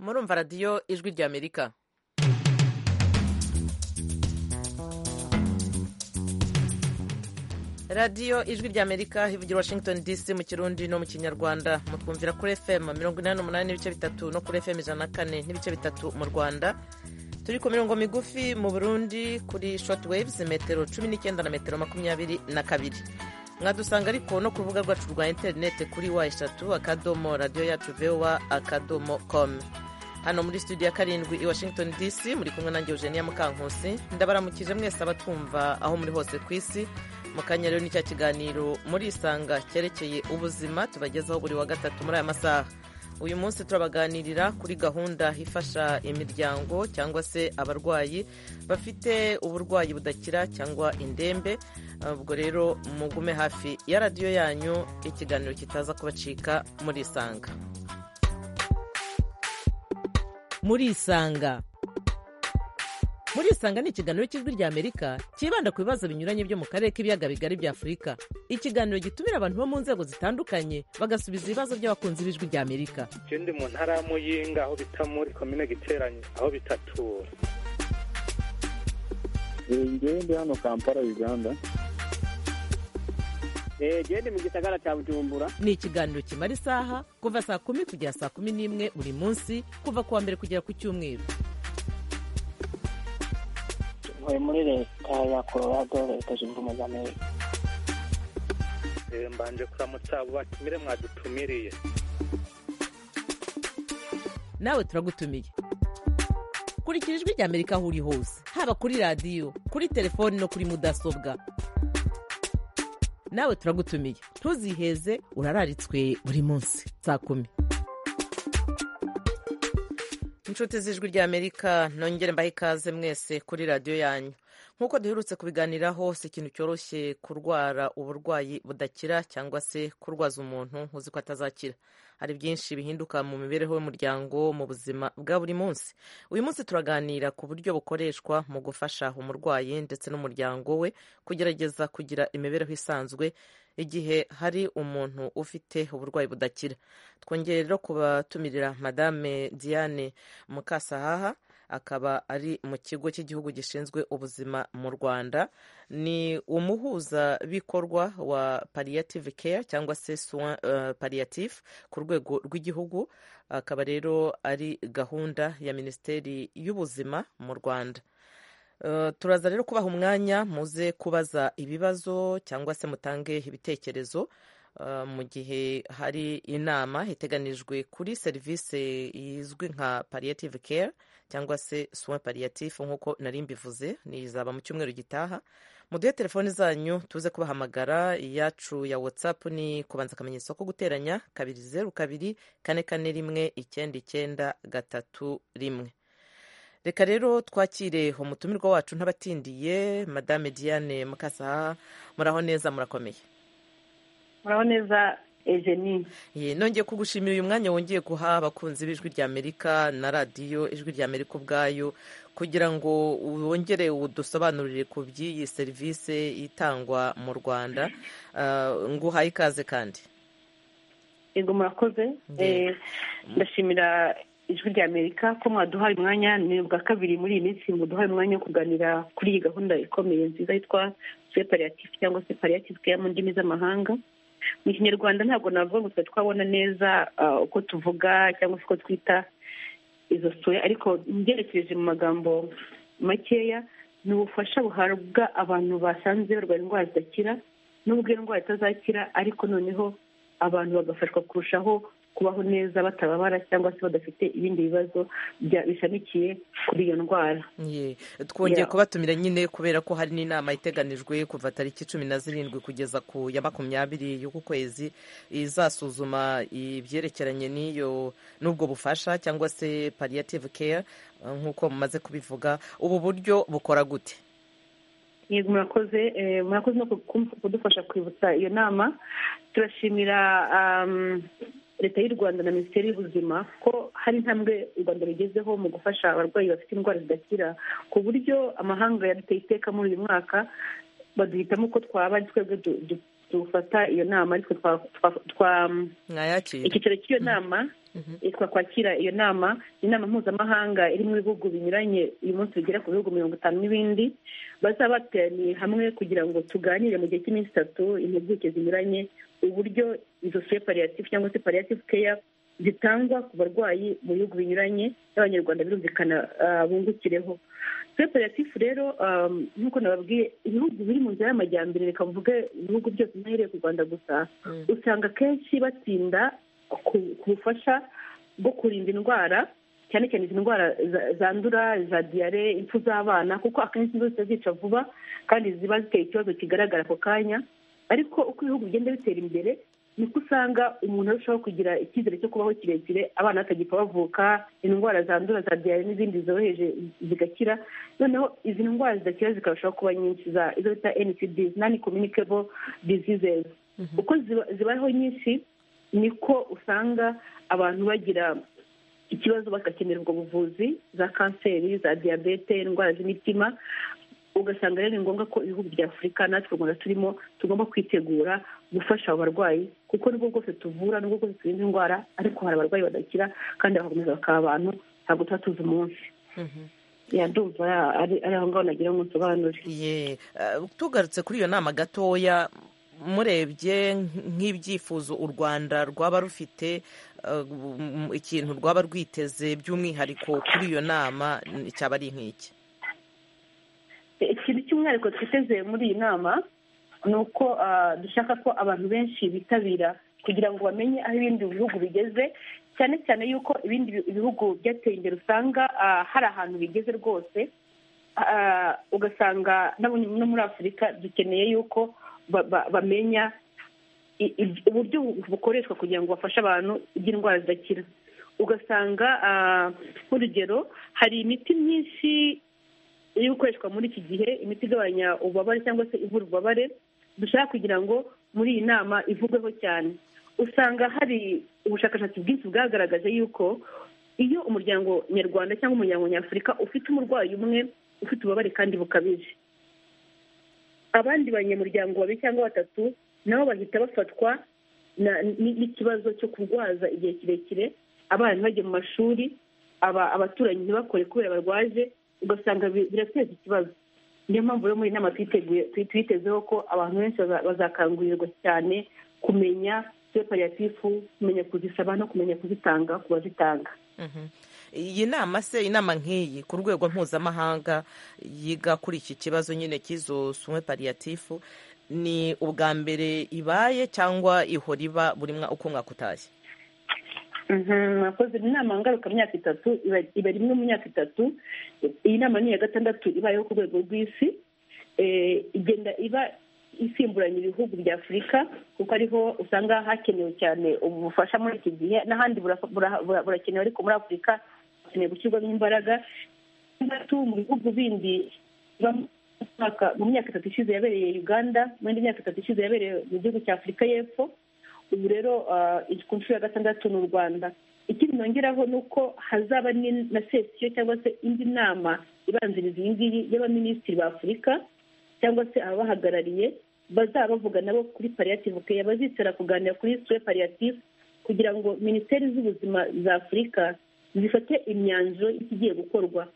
murumva radiyo ijwi ry'amerika radiyo ijwi ry'amerika ivugira washington dc mu kirundi no mu kinyarwanda mutwumvira kuri fm mirongo inani n'umunani n'ibice bitatu no kuri fm ijana na kane n'ibice bitatu mu rwanda turi ku mirongo migufi mu burundi kuri short waves metero cumi n'icyenda na metero makumyabiri na kabiri mwadusanga ariko no ku rubuga rwacu rwa interineti kuri wa eshatu akadomo radiyo yacu vowa akadomo komu hano muri studio ya karindwi i washington dc muri kumwe nange eugenia mukankusi ndabaramukije mwese abatwumva aho muri hose ku isi mu kanya rero n'icya kiganiro muri isanga cyerekeye ubuzima tubagezaho buri wa gatatu muri aya masaha uyu munsi turabaganirira kuri gahunda ifasha imiryango cyangwa se abarwayi bafite uburwayi budakira cyangwa indembe ubwo rero mugume hafi ya radiyo yanyu ikiganiro kitaza kubacika muri isanga muri isanga muri isanga ni ikiganiro cy'ijwi ry'amerika cyibanda ku bibazo binyuranye byo mu karere k'ibiyaga bigari bya afurika ikiganiro gitumira abantu bo mu nzego zitandukanye bagasubiza ibibazo by'abakunzi b'ijwi ry'amerika je ndi mu ntara ya muyinga aho bita muri komine giteranyi aho bitatura ngewe ndi hano kampala uganda gende mu gisagara cya bujumbura ni ikiganiro kimara isaha kuva saa kumi kugera saa kumi n'imwe buri munsi kuva ku wa mbere kugera ku cyumweru ntuye muri leta ya colorado leta zunze ubumwe za amerika Eh, mbanje kuramutsa abo batumire mwadutumiriye nawe turagutumiye kurikira ijwi ry'amerika aho uri hose haba kuri radiyo kuri telefoni no kuri mudasobwa nawe turagutumiye ntuziheze urararitswe buri munsi saa kumi inshuti z'ijwi ry'amerika nongere mbahe ikaze mwese kuri radiyo yanyu nk'uko duherutse kubiganiraho si ikintu cyoroshye kurwara uburwayi budakira cyangwa se kurwaza umuntu uzi ko atazakira hari byinshi bihinduka mu mibereho y'umuryango mu buzima bwa buri munsi uyu munsi turaganira ku buryo bukoreshwa mu gufasha umurwayi ndetse n'umuryango we kugerageza kugira imibereho isanzwe igihe hari umuntu ufite uburwayi budakira twongere rero kubatumirira madame diane mukasahaha akaba ari mu kigo cy'igihugu gishinzwe ubuzima mu rwanda ni umuhuzabikorwa wa palliative care cyangwa se soin uh, palliative ku rwego rw'igihugu akaba rero ari gahunda ya minisiteri y'ubuzima mu rwanda Uh, turaza rero kubaha umwanya muze kubaza ibibazo cyangwa se mutange ibitekerezo uh, mu gihe hari inama iteganijwe kuri serivisi izwi nka palliative care cyangwa se soin palliatif nk'uko nari mbivuze nizaba mu cyumweru gitaha muduhe telefoni zanyu tuze kubahamagara iyacu ya whatsapp ni kubanza akamenyetso ko guteranya kabiri zeru kabiri kane kane rimwe icyenda icyenda gatatu rimwe reka rero twakire umutumirwa wacu ntabatindiye madame diane mukasa muraho neza murakomeye muraho neza ejeni Ye, nongeye kugushimira uyu mwanya wongeye guha abakunzi b'ijwi ry'amerika na radiyo ijwi ry'amerika ubwayo kugira ngo wongere udusobanurire ku by'iyi serivisi itangwa mu rwanda Ah, nguhaye ikaze kandi yego murakoze Eh, ndashimira ijwi rya amerika ko mwaduhaye umwanya ni ubwa kabiri muri iyi minsi muduhaye umwanya wo kuganira kuri iyi gahunda ikomeye nziza yitwa separative cyangwa se palliative care mu ndimi z'amahanga mu kinyarwanda ntabwo navuga ngo twari twabona neza ah, uko tuvuga cyangwa se uko twita izo soya ariko ngerekereje mu magambo makeya ni ubufasha buhabwa abantu basanze barwaye indwara zidakira nubwo iyo ndwara itazakira ariko noneho abantu bagafashwa kurushaho kubaho neza batababara cyangwa se badafite ibindi bibazo bya- bishamikiye kuri iyo ndwara Ye, twongeye Yeah. kubatumira nyine kubera ko hari n'inama iteganijwe kuva tariki cumi na zirindwi kugeza ku ya makumyabiri y'uku kwezi izasuzuma ibyerekeranye n'iyo n'ubwo bufasha cyangwa se palliative care eh, nk'uko mumaze kubivuga ubu buryo bukora gute yego murakoze eh, murakoze no ku- ku- kudufasha kwibutsa iyo nama turashimira um, leta y'u rwanda na minisiteri y'ubuzima ko hari intambwe u rwanda rugezeho mu gufasha abarwayi bafite indwara zidakira ku buryo amahanga yaduteye iteka muri uyu mwaka baduhitamo ko twaba ari twebwe du- du- dufata iyo nama ariko twa- twa- twa- mwayakira icyicaro cy'iyo nama yitwa kwakira iyo nama ni inama mpuzamahanga irimo ibihugu binyuranye uyu munsi bigera ku bihugu mirongo itanu n'ibindi bazaba bateraniye hamwe kugira ngo tuganire mu gihe cy'iminsi itatu impuguke zinyuranye uburyo izo separiyative cyangwa se pariyative keya zitangwa ku barwayi mu bihugu binyuranye n'abanyarwanda birumvikana ah, bungukireho separatif rero um, nk'uko nababwiye ibihugu biri mu nzira y'amajyambere reka mvuge ibihugu byose ntahereye ku rwanda gusa Mm. usanga akenshi batsinda ku ku bufasha bwo kurinda indwara cyane cyane izi ndwara za- zandura za diyare impfu z'abana kuko akenshi zose zica vuba kandi ziba ziteye ikibazo kigaragara ako kanya ariko uko ibihugu bigenda bitera imbere niko usanga umuntu arushaho kugira icyizere cyo kubaho kirekire abana batagipfa bavuka indwara zandura za diyare n'izindi zoroheje zigakira noneho izi ndwara zidakira zikarushaho kuba nyinshi za izo bita ncd nani communicable diseases uko ziba- zibayeho nyinshi niko usanga abantu bagira ikibazo bagakenerwa ubuvuzi za kanseri za diyabete indwara z'imitima ugasanga rero ni ngombwa ko ibihugu bya afurika natwe u rwanda turimo tugomba kwitegura gufasha abo barwayi kuko nubwo bwose tuvura nubwo bwose turinda indwara ariko hari abarwayi badakira kandi bagakomeza bakaba abantu ntabwo tuba tuzi umunsi yadumva ari ari aho ngaho nagira ngo nsobanure ye eh, tugarutse kuri iyo nama gatoya murebye nk'ibyifuzo u rwanda rwaba rufite eh, m- ikintu rwaba rwiteze by'umwihariko kuri iyo nama n- cyaba ari nk'iki ikintu cy'umwihariko twiteze muri iyi nama ni uko ah, dushaka ko abantu benshi bitabira kugira ngo bamenye aho ibindi bihugu bigeze cyane cyane yuko ibindi bi- bihugu byateye imbere usanga ah, hari ahantu bigeze rwose Ah, ugasanga n'abo no muri afurika dukeneye yuko ba- ba- bamenya i- i- uburyo bukoreshwa kugira ngo bafashe abantu by'indwara zidakira ugasanga ah, nk'urugero hari imiti myinshi iri gukoreshwa muri iki gihe imiti igabanya ububabare cyangwa se ivura ububabare dushaka kugira ngo muri iyi nama ivugweho cyane usanga hari ubushakashatsi bwinshi bwagaragaje yuko iyo umuryango nyarwanda cyangwa umuryango nyafurika ufite umurwayi umwe ufite ububabare kandi bukabije abandi banyamuryango babiri cyangwa batatu nabo bahita bafatwa na- ni- n'ikibazo cyo kurwaza igihe kirekire abana ntibajye mu mashuri aba- abaturanyi ntibakore kubera barwaje ugasanga bi- birateza ikibazo niyo mpamvu rero muri iyi nama twiteguye twi- twitezeho ko abantu benshi baza- bazakangurirwa cyane kumenya separiyatifu kumenya kuzisaba no kumenya kuzitanga ku bazitanga Mhm. iyi nama se inama nk'iyi ku rwego mpuzamahanga yiga kuri iki kibazo nyine cy'izo sume pariyatifu ni ubwa mbere ibaye cyangwa ihora iba buri mwa uko mwaka utashye mwakoze inama ngarukamyaka itatu iba- iba rimwe mu myaka itatu iyi nama ni iya gatandatu ibayeho ku rwego rw'isi Eh, igenda iba isimburanya ibihugu bya afurika kuko ariho usanga hakenewe cyane ubufasha muri iki gihe n'ahandi burafa- bura- bura- burakenewe ariko muri afurika hakenewe gushyirwamo imbaraga gatandatu mu bihugu bindi biba mu mwaka- mu myaka itatu ishize yabereye uganda mu yindi myaka itatu ishize yabereye mu gihugu cya afurika y'epfo ubu rero ah, ku nshuro ya gatandatu ni u rwanda ikindi nongeraho ni uko hazaba ni- na sesiyo cyangwa se indi nama ibanziriza iyi ngiyi y'abaminisitiri ba afurika cyangwa se ababahagarariye bazaba bavuga nabo kuri pariyativu keya bazicara kuganira kuri suwe pariyativu kugira ngo minisiteri z'ubuzima za afurika zifate imyanzuro y'ikigiye gukorwa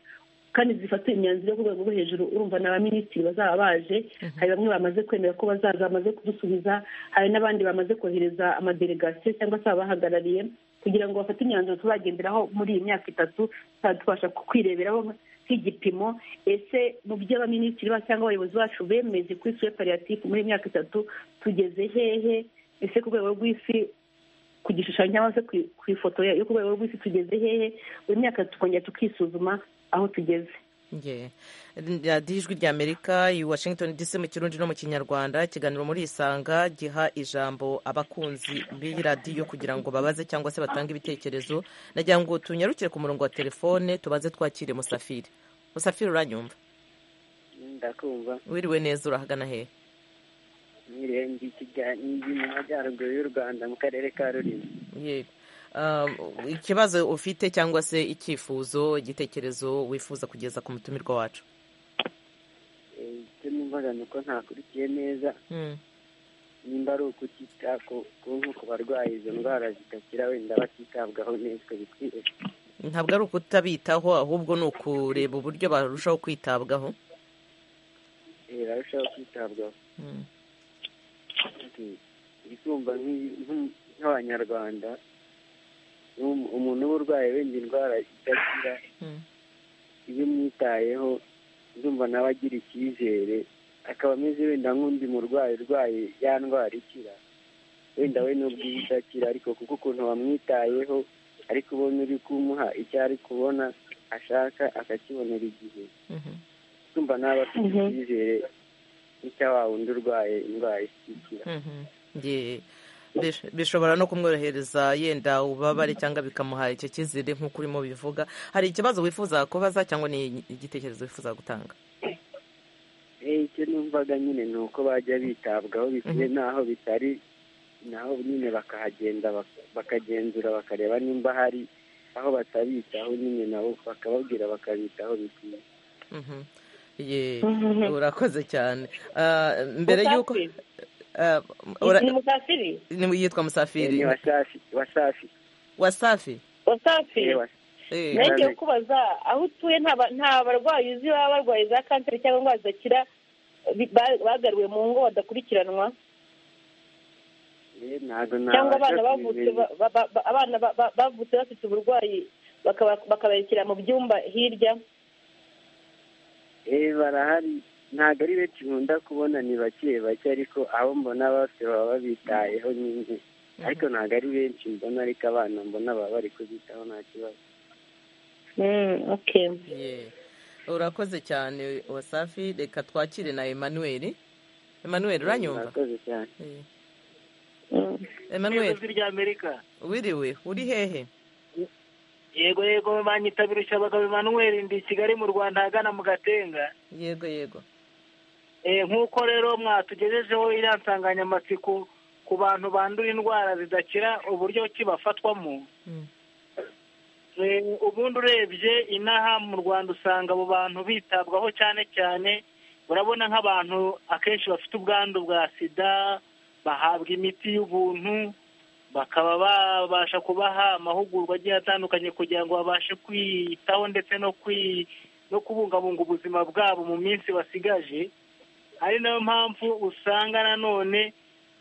kandi zifata imyanzuro yo ku rwego rwo hejuru urumva ni abaminisitiri bazaba baje hari bamwe bamaze kwemera ko bazaza bamaze kudusubiza hari n'abandi bamaze kohereza amadelegasiyo cyangwa se ababahagarariye kugira ngo bafate imyanzuro tuzagenderaho muri iyi myaka itatu tuzaba tubasha kwireberaho nk'igipimo ese mu byo abaminisitiri ba- cyangwa abayobozi bacu bemeze kuri suwe pariyatifu muri iyi myaka itatu tugeze hehe ese ku rwego rw'isi ku gishushanyo cyangwa se ku- ku ifoto ya- yo ku rwego rw'isi tugeze hehe buri myaka tukongera tukisuzuma aho tugeze Ye. radiyo ijwi ry'amerika i washington dc mu kirundi no mu kinyarwanda ikiganiro muri isanga giha ijambo abakunzi b'iyi radiyo kugira ngo babaze cyangwa se batange ibitekerezo nagira ngo tunyarukire ku murongo wa telefone tubaze twakire musafiri musafiri uranyumva ndakumva wiriwe neza urahagana hehe nkiriye ndi kiganiro mu majyaruguru y'u rwanda mu karere ka rurimi Ye. Um, ikibazo ufite cyangwa se icyifuzo igitekerezo wifuza kugeza ku mutumirwa wacu Eh, icyo numvaga ni uko ntakurikiye neza Mm. nimba ari ukutita ku ku barwayi izo ndwara zidakira wenda batitabwaho neza bikwiye ntabwo ari ukutabitaho ahubwo ni ukureba uburyo barushaho kwitabwaho eh, barushaho kwitabwaho Ati, ikumva nk'i- nk'u- nk'abanyarwanda um- umuntu uba urwaye wenda indwara idakira Mm. iyo umwitayeho ndumva nawe agira icyizere akaba ameze wenda nk'undi murwayi urwaye ya ndwara ikira wenda we nubwo iba idakira ariko kuko ukuntu wamwitayeho ari kubona uri kumuha icyo ari kubona ashaka akakibonera igihe Mhm. ndumva nawe afite Mhm. icyizere n'icya wa wundi urwaye indwara ikira Mhm. Ye. Bish- bishobora no kumworohereza yenda ubabare cyangwa bikamuha icyo cyizere nk'uko urimo bivuga hari ikibazo wifuza kubaza cyangwa ni igitekerezo wifuza gutanga Eh, icyo numvaga nyine ni uko bajya bitabwaho bikwiye n'aho bitari naho nyine bakahagenda bak- bakagenzura bakareba nimba hari aho batabitaho nyine nabo bakababwira bakabitaho bikwiye Mhm. Ye. Mhm. urakoze cyane Ah, mbere y'uko Ah, ura- ni musafiri ni- yitwa Eh, ni musafiri wasafi wasafi wasafi Eh, wasafiri was- Eh. Ne- nagiye kubaza aho utuye nta ba- nta barwayi uzi baba barwaye za kanseri cyangwa indwara zidakira bi- ba- bagaruwe mu ngo badakurikiranwa eh, ntabwo cyangwa abana nabasha bavutse kubimenya. ba- ba- ba- ba- abana ba- ba- bavutse bafite uburwayi bakaba- bakabarekera mu byumba hirya Eh, barahari ntabwo ari benshi nkunda kubona ni bake bake ariko abo mbona bose baba babitayeho nyine ariko ntabwo ari benshi mbona ariko abana mbona baba bari kubitaho nta kibazo okay Ye. urakoze cyane wasafi reka twakire na emanuel emanuel uranyumva murakoze cyane Eh. emanuel ry'amerika wiriwe uri hehe yego yego banyitabira ushabaga emanuel ndi i kigali mu rwanda ahagana mu gatenga yego yego Eh, nk'uko rero mwatugejejeho iriya nsanganyamatsiko ku bantu bandura indwara zidakira uburyo ki bafatwamo Mm. Eh, ubundi urebye inaha mu rwanda usanga abo bantu bitabwaho cyane cyane urabona nk'abantu akenshi bafite ubwandu bwa sida bahabwa imiti y'ubuntu bakaba babasha kubaha amahugurwa agiye atandukanye kugira ngo babashe kwiyitaho ndetse no kwi no kubungabunga ubuzima bwabo mu minsi basigaje ari nayo mpamvu usanga nanone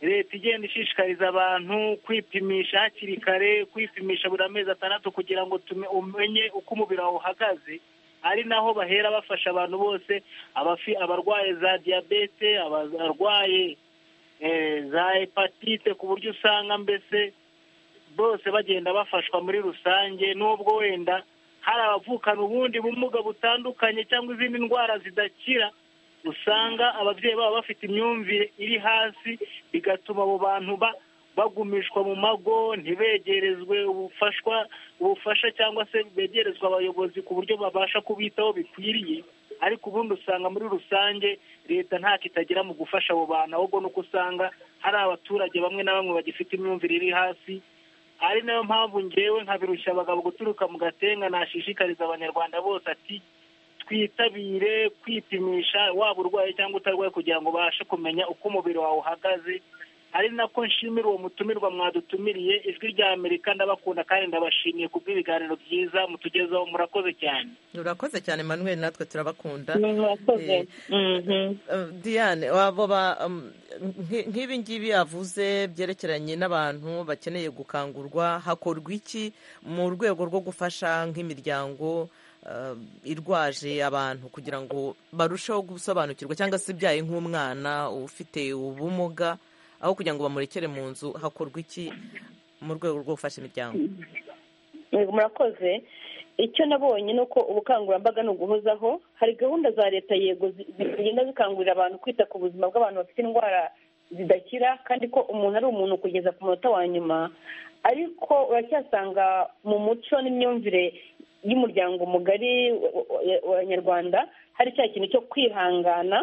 leta igenda ishishikariza abantu kwipimisha hakiri kare kwipimisha buri amezi atandatu kugira ngo tume- umenye uko umubiri wawe uhagaze ari naho bahera bafasha abantu bose abafi- abarwaye za diyabete aba- abarwaye eh, za hepatite ku buryo usanga mbese bose bagenda bafashwa muri rusange n'ubwo wenda hari abavukana ubundi bumuga butandukanye cyangwa izindi ndwara zidakira usanga ababyeyi babo bafite imyumvire iri hasi bigatuma abo bantu ba- bagumishwa mu mago ntibegerezwe ubufashwa ubufasha cyangwa se begerezwa abayobozi ku buryo babasha kubitaho bikwiriye ariko ubundi usanga muri rusange leta ntacyo itagira mu gufasha abo bantu ahubwo ni uko usanga hari abaturage bamwe na bamwe bagifite imyumvire iri hasi ari nayo mpamvu ngewe nkabirushya abagabo guturuka mu gatenga nashishikariza abanyarwanda bose ati twitabire kwipimisha waba urwaye cyangwa utarwaye kugira ngo ubashe kumenya uko umubiri wawe uhagaze ari nako nshimira uwo mutumirwa mwadutumiriye ijwi rya amerika ndabakunda kandi ndabashimiye kubw'ibiganiro byiza mutugezaho murakoze cyane urakoze cyane emanuel natwe turabakunda murakoze Eh, Mhm. Uh, Diane abo ba um, nki- nk'ibi ngibi yavuze byerekeranye n'abantu bakeneye gukangurwa hakorwa iki mu rwego rwo gufasha nk'imiryango uh, irwaje abantu kugira ngo barusheho gusobanukirwa cyangwa se ibyaye nk'umwana ufite ubumuga aho kugira ngo bamurekere mu nzu hakorwa iki mu rwego rwo gufasha imiryango Yego, murakoze icyo nabonye ni uko ubukangurambaga ni uguhozaho hari gahunda za leta yego zi- zigenda zikangurira abantu kwita ku buzima bw'abantu bafite indwara zidakira kandi ko umuntu ari umuntu kugeza ku munota wa nyuma ariko uracyasanga mu muco n'imyumvire y'umuryango mugari w'abanyarwanda hari cya kintu cyo kwihangana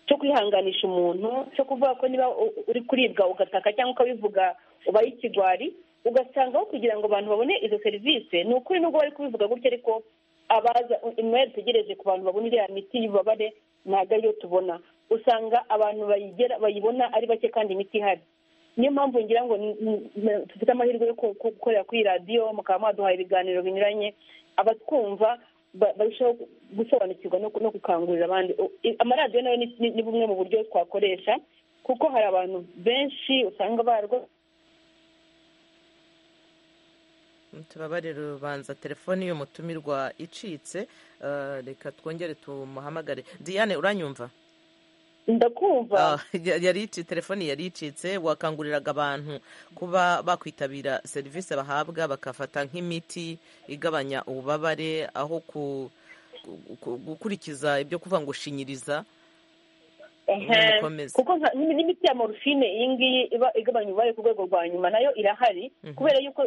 cyo kwihanganisha umuntu cyo kuvuga ko niba u- uri kuribwa ugataka cyangwa ukabivuga ubaye ikigwari ugasangaho kugira ngo abantu babone izo serivisi ni ukuri nubwo bari kubivuga gutya ariko abaza imwe yategereje ku bantu babona iriya miti y'ububabare ntabwo ariyo tubona usanga abantu bayigera bayibona ari bake kandi imiti ihari niyo mpamvu ngira ngo dufite amahirwe yo gukorera kuri radiyo mukaba mwaduha ibiganiro binyuranye abatwumva barushaho gusobanukirwa no gukangurira abandi amaradiyo nayo ni bumwe mu buryo twakoresha kuko hari abantu benshi usanga barwo tubabarire urubanza telefoni y'umutumirwa icitse reka twongere tumuhamagare diane uranyumva ndakumva yari icitse telefoni yari icitse wakanguriraga abantu kuba bakwitabira serivisi bahabwa bakafata nk'imiti igabanya ububabare aho gukurikiza ibyo kuvuga ngo shinyiriza kuko n'imiti ya morphine iyi ngiyi iba igabanya ububabare ku rwego rwa nyuma nayo irahari kubera yuko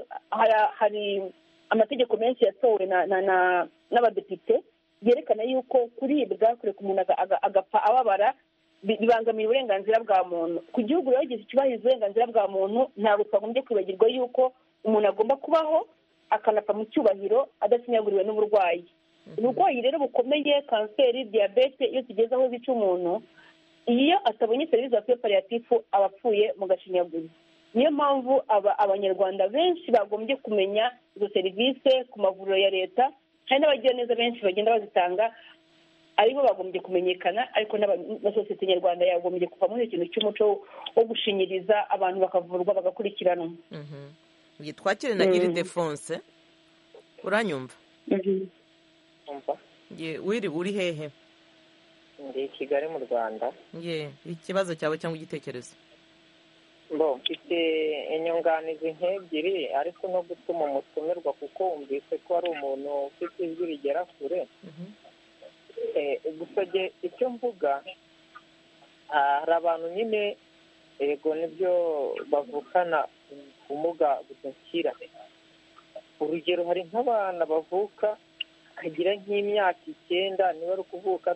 hari amategeko menshi yatowe n'abadepite yerekana yuko kuribwa kureka umuntu agapfa ababara bibangamira uburenganzira bwa muntu ku gihugu rero gihe cyubahiriza uburenganzira bwa muntu ntabwo twagombye kwibagirwa yuko umuntu agomba kubaho akanapfa mu cyubahiro adacinyaguriwe n'uburwayi uburwayi rero bukomeye kanseri diyabete iyo tugeze aho zica umuntu iyo atabonye serivisi za pariyatifu aba apfuye mu gashinyaguro niyo mpamvu abanyarwanda benshi bagombye kumenya izo serivisi ku mavuriro ya leta hari n'abagira neza benshi bagenda bazitanga aribo bagombye kumenyekana ariko na sosiyete nyarwanda yagombye kuva muri ikintu cy'umuco wo gushinyiriza abantu bakavurwa bagakurikiranwa twakire na iridefonse uranyumva wiriwe uri hehe ndi i kigali mu rwanda ye ikibazo cyawe cyangwa igitekerezo mbo mfite inyunganizi nk'ebyiri ariko no gutuma umutumirwa kuko wumvise ko ari umuntu ufite ijwi rigera kure gusa icyo mvuga hari abantu nyine yego nibyo bavukana ubumuga budakira urugero hari nk'abana bavuka kagira nk'imyaka icyenda niba ari ukuvuka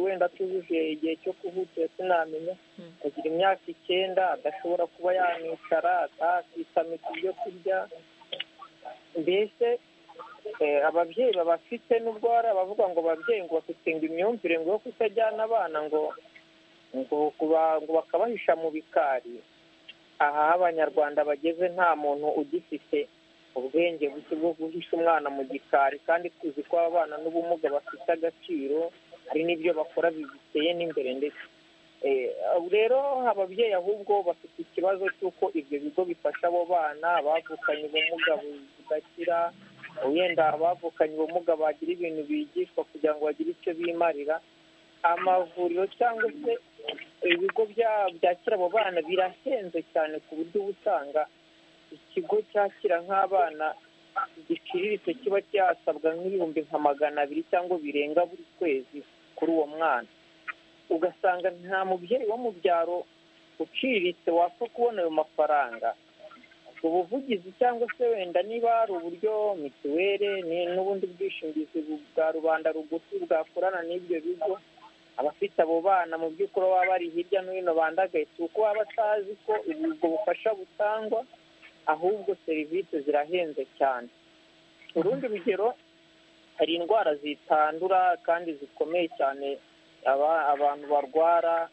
wenda atujuje igihe cyo kuvuka sinamenya akagira imyaka icyenda adashobora kuba yanicara atakisamika ibyo kurya mbese ababyeyi babafite n'ubwo hari abavuga ngo ababyeyi ngo bafite ngo imyumvire ngo yo kutajyana abana ngo ngo bakabahisha mu bikari aha aho abanyarwanda bageze nta muntu ugifite ubwenge buke bwo guhisha umwana mu gikari kandi tuzi ko abana n'ubumuga bafite agaciro hari n'ibyo bakora bigiteye n'imbere ndetse rero ababyeyi ahubwo bafite ikibazo cy'uko ibyo bigo bifasha abo bana bavukanye ubumuga budakira wenda abavukanye ubumuga bagira ibintu bigishwa kugira ngo bagire icyo bimarira amavuriro cyangwa se ibigo byakira abo bana birahenze cyane ku buryo ubutanga ikigo cyakira nk'abana giciriritse kiba cyasabwa nk'ibihumbi nka magana abiri cyangwa birenga buri kwezi kuri uwo mwana ugasanga nta mubyeyi wo mu byaro uciriritse wapfa kubona ayo mafaranga ubuvugizi cyangwa se wenda niba hari uburyo mituweli n'ubundi bwishingizi bwa rubanda rugufi bwakorana n'ibyo bigo abafite abo bana mu by'ukuri baba bari hirya no hino bandagaye si uko baba batazi ko ubwo bufasha butangwa ahubwo serivisi zirahenze cyane urundi rugero hari indwara zitandura kandi zikomeye cyane abantu barwara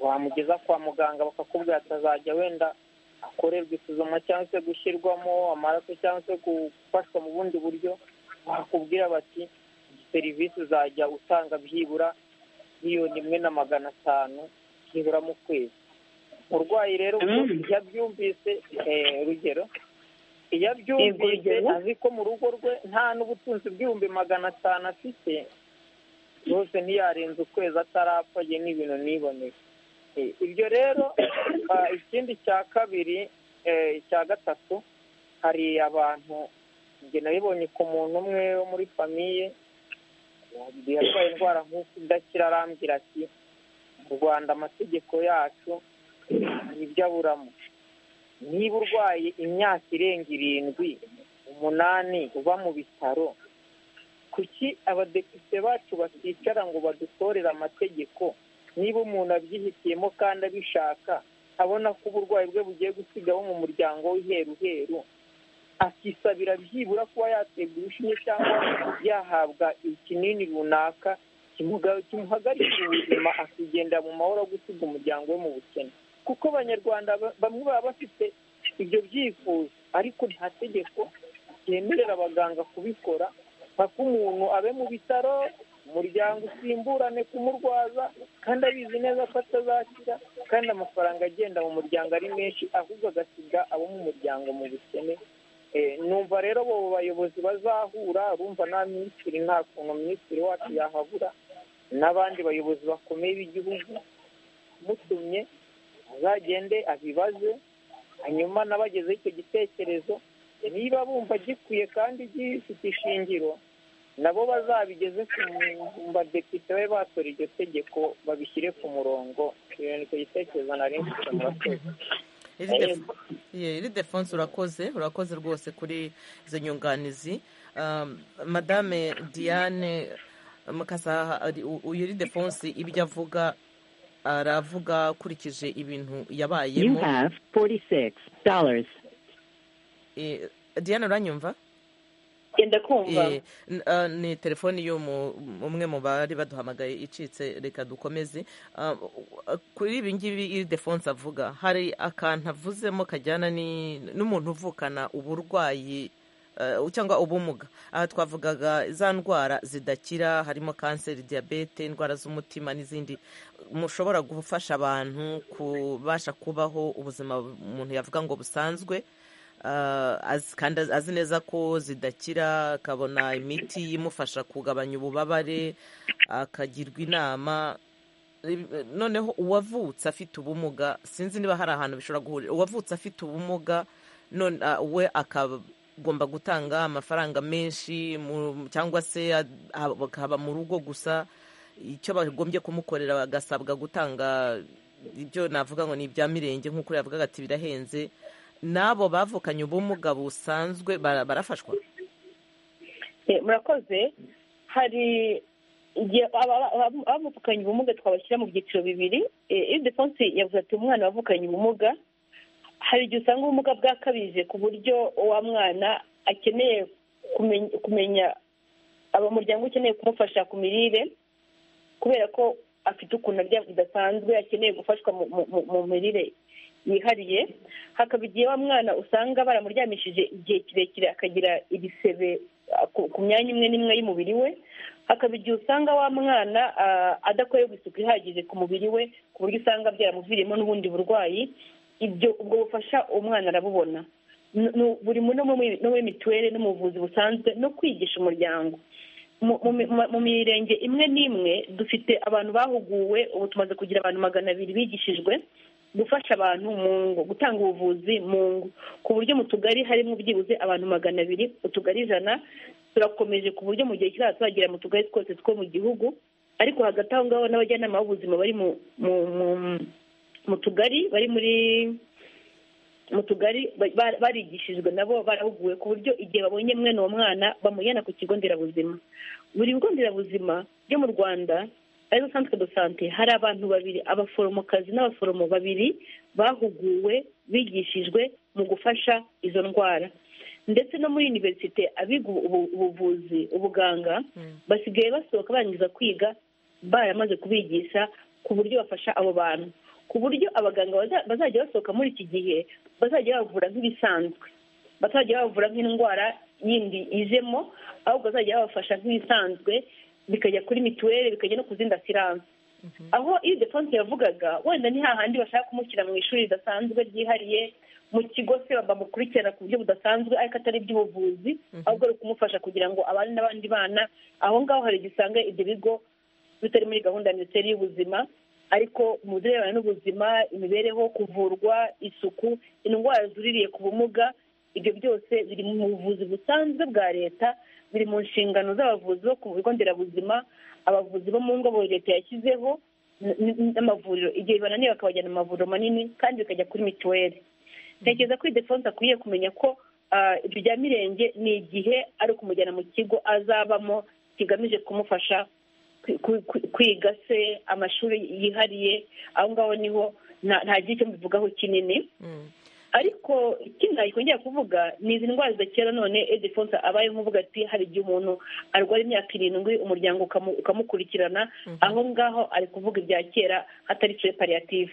wamugeza kwa muganga bakakubwira atazajya wenda akorerwa isuzuma cyangwa se gushyirwamo amaraso cyangwa se gufashwa mu bundi buryo bakubwira bati serivisi uzajya utanga byibura miliyoni imwe na magana atanu byibura mu kwezi umurwayi rero iyo abyumvise urugero iyo abyumvise azi ko mu rugo rwe nta n'ubutunzi bw'ibihumbi magana atanu afite rwose ntiyarenze ukwezi atarapfa ye n'ibintu niboneye ibyo rero ikindi cya kabiri cya gatatu hari abantu njye nabibonye ku muntu umwe wo muri famiye yarwaye indwara nk'uko idakira arambwira ati mu rwanda amategeko yacu ibyo aburamo niba urwaye imyaka irenga irindwi umunani uba mu bitaro kuki abadepite bacu baticara ngo badutorere amategeko niba umuntu abyihitiyemo kandi abishaka abona ko uburwayi bwe bugiye gusigaho mu muryango w'iheruheru akisabira byibura kuba yaterwa urushinge cyangwa yahabwa ikinini runaka ikimugabo kimuhagarika ubuzima akigendera mu mahoro gusiga umuryango we mu bukene kuko abanyarwanda ba- bamwe baba bafite ibyo byifuzo ariko nta tegeko ryemerera abaganga kubikora mpaka umuntu abe mu bitaro umuryango usimburane kumurwaza kandi abizi neza ko atazakira kandi amafaranga agenda mu muryango ari menshi ahubwo agasiga abo mu muryango mu bukene Eh, numva rero abo bayobozi bazahura urumva nta minisitiri nta kuntu minisitiri wacu yahabura n'abandi bayobozi bakomeye b'igihugu mutumye azagende abibaze hanyuma n'abagezeho icyo gitekerezo niba bumva gikwiye kandi gifite ishingiro nabo bazabigeze ku mu- badepite be batora iryo tegeko babishyire ku murongo iyo ni cyo gitekerezo nari mfite mu bakozi iri defonse urakoze urakoze rwose kuri izo nyunganizi Um, madame diane mukasa iri defonse ibyo avuga aravuga akurikije ibintu You yabayemo have $46. Eh, diane uranyumva genda kumva Eh, n- ah, ni telefoni y'umwe mu bari baduhamagaye icitse reka dukomeze Ah, kuri ibi ngibi iri defonse avuga hari akantu avuzemo kajyana ni- n'umuntu uvukana uburwayi eh, cyangwa ubumuga aha twavugaga za ndwara zidakira harimo kanseri diyabete indwara z'umutima n'izindi mushobora gufasha abantu kubasha kubaho ubuzima umuntu yavuga ngo busanzwe Ah, azi- kandi azi- azi neza ko zidakira akabona imiti imufasha kugabanya ububabare akagirwa inama Ibi- noneho uwavutse afite ubumuga sinzi niba hari ahantu bishobora guhurira uwavutse afite ubumuga none ah, we akagomba gutanga amafaranga menshi mu- cyangwa se ad- akaba mu rugo gusa icyo bagombye kumukorera bagasabwa gutanga ibyo navuga ngo ni ibya mirenge nk'uko yavugaga ati birahenze n'abo bavukanye ubumuga busanzwe bara- barafashwa Eh, murakoze hari igihe aba- aba- aba- abamuvukanye ubumuga twabashyira mu byiciro bibiri Eh, iyo defonse yavuze ati umwana wavukanye ubumuga hari igihe usanga ubumuga bwakabije ku buryo uwa mwana akeneye kumenya- kumenya abamuryango ukeneye kumufasha ku mirire kubera ko afite ukuntu arya bidasanzwe akeneye gufashwa mu- mu- mu- mu mirire yihariye hakaba igihe wa mwana usanga baramuryamishije igihe kirekire akagira ibisebe ah, ku- ku myanya imwe n'imwe y'umubiri we hakaba igihe usanga wa mwana ah, adakorerwa isuku ihagije ku mubiri we ku buryo usanga byaramuviriyemo n'ubundi burwayi ibyo ubwo bufasha umwana arabubona N- nu- buri mu- no muri- no muri mituweli no mu buvuzi busanzwe no kwigisha umuryango mu- mu mu- mu mirenge imwe n'imwe dufite abantu bahuguwe ubu tumaze kugira abantu magana abiri bigishijwe gufasha abantu mu ngo gutanga ubuvuzi mu ngo ku buryo mu tugari harimo byibuze abantu magana abiri utugari ijana turakomeje ku buryo mu gihe kizaza tuzagera mu tugari twose two mu gihugu ariko hagati aho ngaho n'abajyanama b'ubuzima bari mu mu- mu- mu tugari bari muri mu tugari ba- ba- barigishijwe nabo barahuguwe ku buryo igihe babonye mwene uwo mwana bamujyana ku kigo nderabuzima buri bigo nderabuzima byo mu rwanda arizo centre de sante hari abantu babiri abaforomokazi n'abaforomo babiri bahuguwe bigishijwe mu gufasha izo ndwara ndetse no muri univerisite abiga ubu- ubu- ubuvuzi ubuganga basigaye basohoka barangiza kwiga baramaze kubigisha ku buryo bafasha abo bantu ku buryo abaganga baza- bazajya basohoka muri iki gihe bazajya bavura nk'ibisanzwe bazajya bavura nk'indwara yindi ijemo ahubwo bazajya babafasha nk'ibisanzwe bikajya kuri mituweli bikajya no ku zindi asiranse aho iyo defonse yavugaga wenda ni hahandi bashaka kumushyira mu ishuri ridasanzwe ryihariye mu kigo se bamukurikirana ku buryo budasanzwe ariko atari iby'ubuvuzi ahubwo ari ukumufasha kugira ngo abane n'abandi bana aho ngaho hari igihe usanga ibyo bigo bitari muri gahunda ya minisiteri y'ubuzima ariko mu birebana n'ubuzima imibereho kuvurwa isuku indwara zuririye ku bumuga ibyo byose biri mu buvuzi busanzwe bwa leta biri mu nshingano z'abavuzi bo ku bigo nderabuzima abavuzi bo mu ngo bo leta yashyizeho n- n- n'amavuriro igihe bananiwe bakabajyana mu mavuriro manini kandi bikajya kuri mituweli ntekereza ko idefonse akwiye kumenya ko ah, ibyo bya mirenge ni igihe ari ukumujyana mu kigo azabamo kigamije kumufasha kwi- kwi- kwi- kwiga se amashuri yihariye aho ngaho niho nta nta gihe cyo mbivugaho kinini ariko ikindi nakongera kuvuga ni izi ndwara zidakira none edifonse abaye nkuvuga ati hari igihe umuntu arwara imyaka irindwi umuryango ukamu- ukamukurikirana aho ngaho ari kuvuga ibya kera hatari pariyative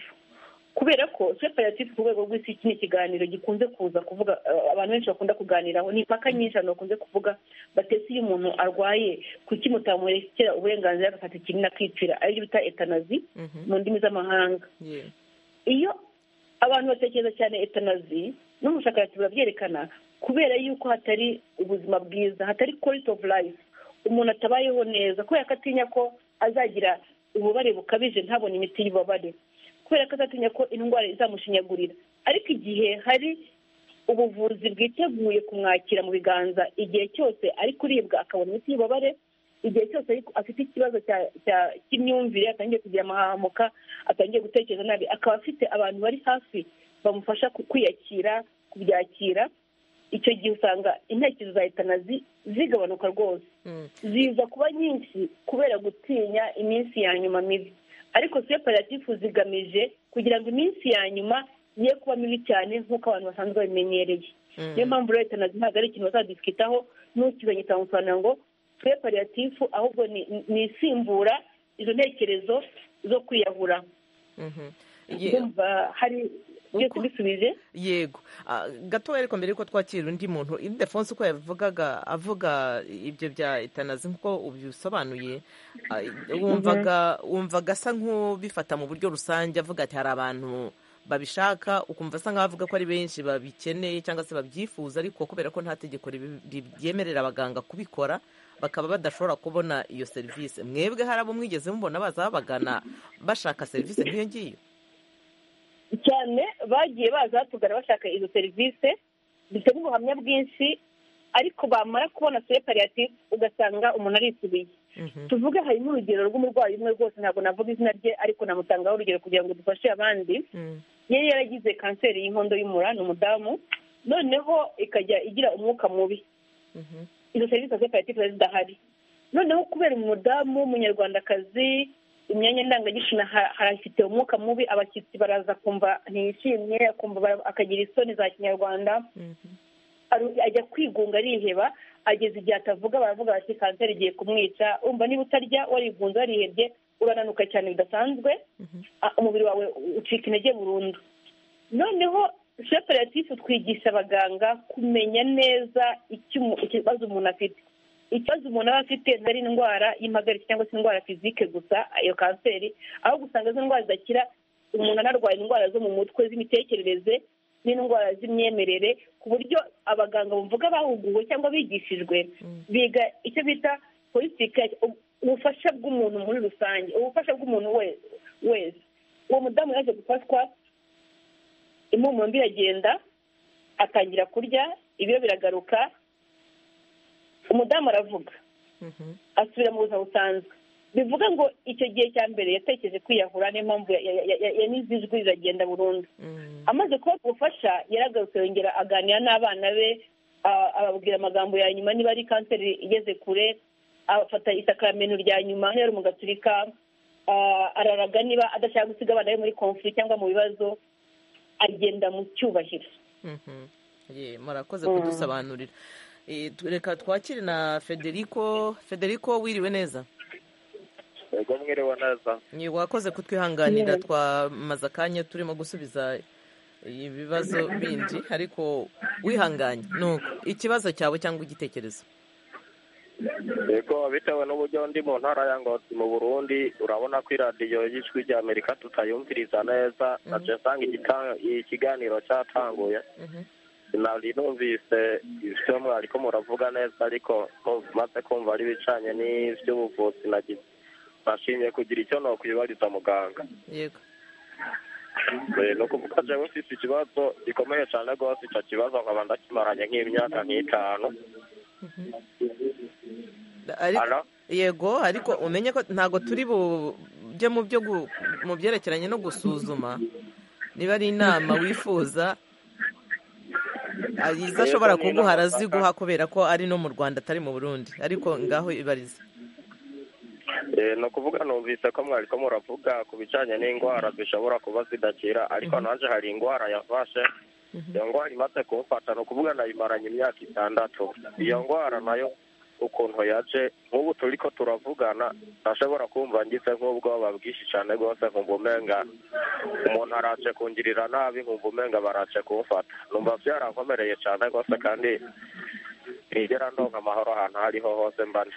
kubera ko pariyative ku rwego rw'isi iki ni ikiganiro gikunze kuza kuvuga eh, abantu benshi bakunda kuganiraho ni impaka nyinshi abantu bakunze kuvuga batetse iyo umuntu arwaye kuki mutamurekera uburenganzira agafata ikinini akipfira aribyo bita etanazi mu ndimi z'amahanga Yeah. iyo abantu batekereza cyane etanazi n'ubushakashatsi burabyerekana kubera yuko hatari ubuzima bwiza hatari quality of life umuntu atabayeho neza kubera ko atinya ko azagira ububabare bukabije ntabone imiti y'ububabare kubera ko azatinya ko indwara izamushinyagurira ariko igihe hari ubuvuzi bwiteguye kumwakira mu biganza igihe cyose ari kuribwa akabona imiti y'ububabare igihe cyose ariko afite ikibazo cya- cya- cy'imyumvire atangiye kugira amahamuka atangiye gutekereza nabi akaba afite abantu bari hafi bamufasha ku- kwiyakira kubyakira icyo gihe usanga intekerezo za etanazi zigabanuka rwose ziza kuba nyinshi kubera gutinya iminsi ya nyuma mibi ariko separatifu zigamije kugira ngo iminsi ya nyuma ye kuba mibi cyane nk'uko abantu basanzwe babimenyereye Mm. niyo mpamvu rero etanazi ntabwo ari ikintu bazadisikitaho n'ukizanye ikamusobanurira ngo twe pariyatifu ahubwo ni ni isimbura izo ntekerezo zo kwiyahura Mhm. Ye- ndumva hari byose ubisubije yego Ah, gato ariko mbere yuko twakira undi muntu idefonse uko yavugaga avuga ibyo bya etanazi nk'uko ubisobanuye ah, wumvaga wumvaga asa nk'ubifata mu buryo rusange avuga ati hari abantu babishaka ukumva asa nk'aho avuga ko ari benshi babikeneye cyangwa se babyifuza ariko kubera ko nta tegeko ribi- ribi- ryemerera abaganga kubikora bakaba badashobora kubona iyo serivisi mwebwe hari abo mwigeze mubona baza babagana bashaka serivisi nk'iyo ngiyo cyane bagiye baza batugana bashaka izo serivisi zitari ubuhamya bwinshi ariko bamara kubona se pariyatifu ugasanga umuntu arisubiye Mhm. tuvuge harimo urugero rw'umurwayi umwe rwose ntabwo navuga izina rye ariko namutangaho urugero kugira ngo dufashe abandi Mm. yari yaragize kanseri y'inkondo y'umura ni umudamu noneho ikajya igira umwuka mubi Mhm. izo serivisi za koperative zari zidahari noneho kubera umudamu w'umunyarwandakazi imyanya ndangagitsina ha- harafite umwuka mubi abashyitsi baraza kumva ntiyishimye akumva bara- akagira isoni za kinyarwanda Mhm. aru- ajya kwigunga ariheba ageze igihe atavuga baravuga bati kanseri igiye kumwica umva niba utarya warigunze warihebye urananuka cyane bidasanzwe Ah, umubiri wawe ucika intege burundu noneho separatifu twigisha abaganga kumenya neza icyo umu- ikibazo umuntu afite ikibazo umuntu aba afite ntari indwara y'impagarike cyangwa se indwara fizike gusa iyo kanseri aho gusanga izo ndwara zidakira umuntu anarwaye indwara zo mu mutwe z'imitekerereze n'indwara z'imyemerere ku buryo abaganga bumvuga bahuguwe cyangwa bigishijwe biga icyo bita politiki u- ubufasha bw'umuntu muri rusange ubufasha bw'umuntu we- wese uwo mudamu yaje gufatwa impumuro mbi iragenda atangira kurya ibiro biragaruka umudamu aravuga Mhm. asubira mu buzima busanzwe bivuga ngo icyo gihe cya mbere yatekereje kwiyahura niyo mpamvu ya- ya- ya- ya- yanize ijwi riragenda burundu Mm. amaze kuba ubufasha yaragarutse yongera aganira n'abana be a- ababwira amagambo ya nyuma niba ari kanseri igeze kure afata isakaramentu rya nyuma niba ari umugaturika a- araraga niba adashaka gusiga abana be muri konfuri cyangwa mu bibazo agenda mu cyubahiro Mhm. Ye, murakoze Mm. kudusobanurira Eh, tu- reka twakire na federico federico wiriwe neza yego mwiriwe neza Ye, wakoze kutwihanganira Yeah. twamaze akanya turimo gusubiza ibibazo bindi ariko wihanganye nuko ikibazo cyawe cyangwa igitekerezo yego bitewe n'uburyo ndi mu ntara ya ngozi mu burundi urabona ko iradiyo y'ijwi rya amerika tutayumviriza neza naje nsanga igita- ikiganiro cyatanguye Mhm. sinari numvise ibyo mwari ko muravuga neza ariko numva maze kumva ari ibicanye n'iby'ubuvuzi nagize nashimye kugira icyo nokwibariza muganga yego Eh, ni ukuvuga jewe mfite ikibazo gikomeye cyane rwose icyo kibazo nkaba ndakimaranye nk'imyaka nk'itanu Ariko- Alo? yego ariko umenye ko ntabwo turi bujye mu byo gu- mu byerekeranye no gusuzuma niba ari inama wifuza izo ashobora Yego, ni kuguha inama araziguha kubera ko ari no mu rwanda atari mu burundi ariko ngaho ibarize Eh, ni ukuvuga numvise ko mwari ko muravuga ku bijyanye n'indwara zishobora kuba zidakira ariko nanjye hari indwara yafashe iyo ndwara imaze kumufata ni ukuvuga nayimaranye imyaka itandatu iyo ndwara nayo ukuntu yaje nk'ubu turi ko turavugana ntashobora kumva ngize nk'ubwoba bwinshi cyane rwose nkumva umenga umuntu araje kungirira nabi nkumva umenga baraje kumufata numva byarankomereye cyane rwose kandi ntigera ndonka amahoro ahantu aho ariho hose mbane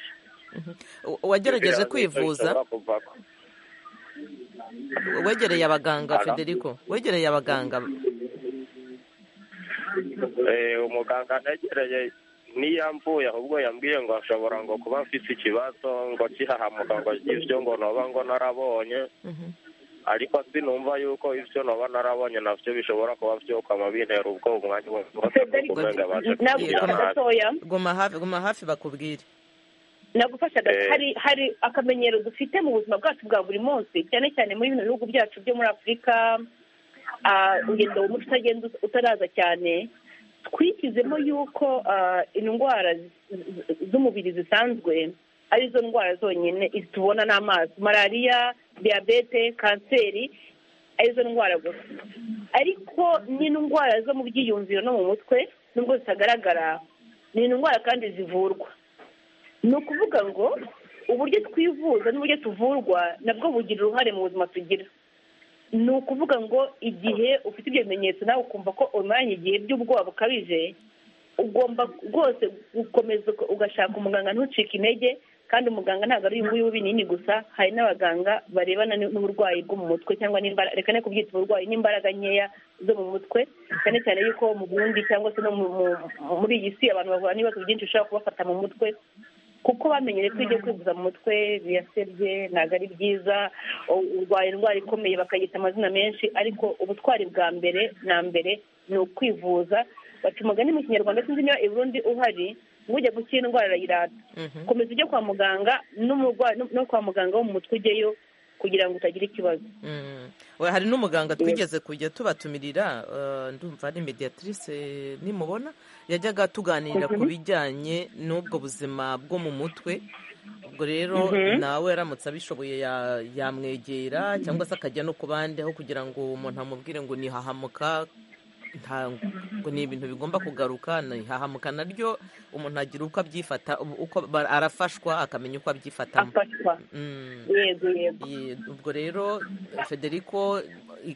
wagerageje kwivuza wegereye abaganga federico wegereye abaganga umuganga negereye niyamvuye ahubwo yambwiye ngo ashobora ngo kuba mfite ikibazo ngo kihahamuka ngo ibyo ngo noba ngo narabonye ariko sinumva yuko ibyo noba narabonye nabyo bishobora kuba byokama bintera ubwo umwanya wose kumenga baje kugira nabi guma hafi guma hafi bakubwire nagufasha Eh. hari hari akamenyero dufite mu buzima bwacu bwa buri munsi cyane cyane muri bino bihugu byacu byo muri afurika ah, ugenda mu muco utagenda ut- utaraza cyane twishyizemo yuko ah, indwara z- z- z'umubiri zisanzwe arizo ndwara zonyine iz- tubona n'amazi malariya diyabete kanseri arizo ndwara gusa ariko n'indwara zo mu byiyumviro no mu mutwe nubwo zitagaragara ni indwara kandi zivurwa ni ukuvuga ngo uburyo twivuza n'uburyo tuvurwa nabwo bugira uruhare mu buzima tugira ni ukuvuga ngo igihe ufite ibyo bimenyetso nawe ukumva ko umaranye igihe by'ubwoba bukabije ugomba rwose gukomeza uko- ugashaka umuganga ntucike intege kandi umuganga ntabwo ari uyu nguyu w'ibinini gusa hari n'abaganga barebana n- n'uburwayi bwo mu mutwe cyangwa n'imbaraga reka ne kubyita uburwayi n'imbaraga nkeya zo mu mutwe cyane cyane yuko mu burundi cyangwa se no mu- mu- muri iyi si abantu bahura n'ibibazo byinshi bishobora kubafata mu mutwe kuko bamenyere ko ibyo kwivuza mu mutwe birasebye ntabwo ari byiza u- urwaye indwara ikomeye bakayita amazina menshi ariko ubutwari bwa mbere na mbere ni ukwivuza baca umugani mu kinyarwanda sinzi niba i burundi uhari ngo ujya gukira indwara arayirata komeza ujye kwa muganga n'umurwayi no kwa muganga wo mu mutwe ujyeyo kugira ngo utagira ikibazo Mm. We, hari n'umuganga twigeze kujya tubatumirira eh, ndumva ari mediatrice eh, nimubona yajyaga tuganirira ku bijyanye n'ubwo buzima bwo mu mutwe ubwo rero Mhm. nawe aramutse abishoboye ya- yamwegera cyangwa se akajya no ku bandi aho kugira ngo umuntu amubwire ngo nihahamuka nta- ngo ni ibintu bigomba kugaruka nihahamuka naryo umuntu agira uko abyifata uko ba- arafashwa akamenya uko abyifatamo afashwa Mm. yego yego Iyi- ubwo rero federico i-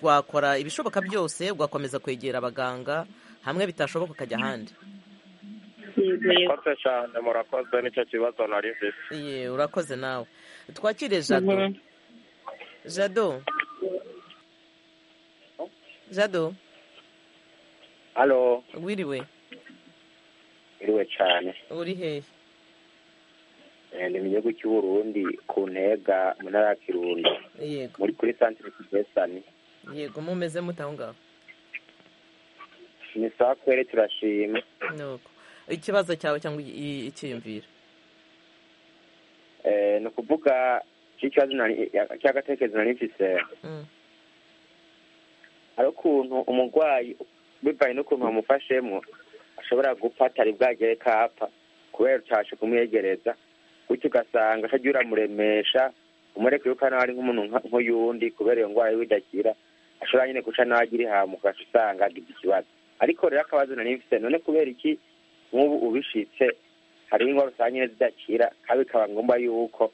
wakora ibishoboka byose ugakomeza kwegera abaganga hamwe bitashoboka ukajya ahandi yego yego murakoze cyane murakoze nicyo kibazo nari mfite Iye, urakoze nawe twakire jado jado jado halo wiriwe iriwe cyane uri hehe Eh, ni mu gihugu cy'u Burundi ku ntega mu ntara ya kirundo yego muri kuri santire kivesani yego mumeze mute aho ngaho ni sawa kwere turashima nuko ikibazo cyawe cyangwa i- i- icyiyumviro Eh, ni ukuvuga cy'ikibazo nari- cy'agatekerezo nari mfise Mm. hari ukuntu umurwayi bivanye n'ukuntu wamufashemo ashobora gupfa atari bwagere ko apfa kubera utashe kumwegereza bityo ugasanga atajya uramuremesha umureke yuko hano ari nk'umuntu nka- nk'uyundi kubera iyo ndwara yiwe idakira ashobora nyine guca nawe agira ihamu ugaca usanga agize ikibazo ariko rero akabazo nari mfite none kubera iki nk'ubu ubishitse hari indwara usanga nyine zidakira kandi bikaba ngombwa yuko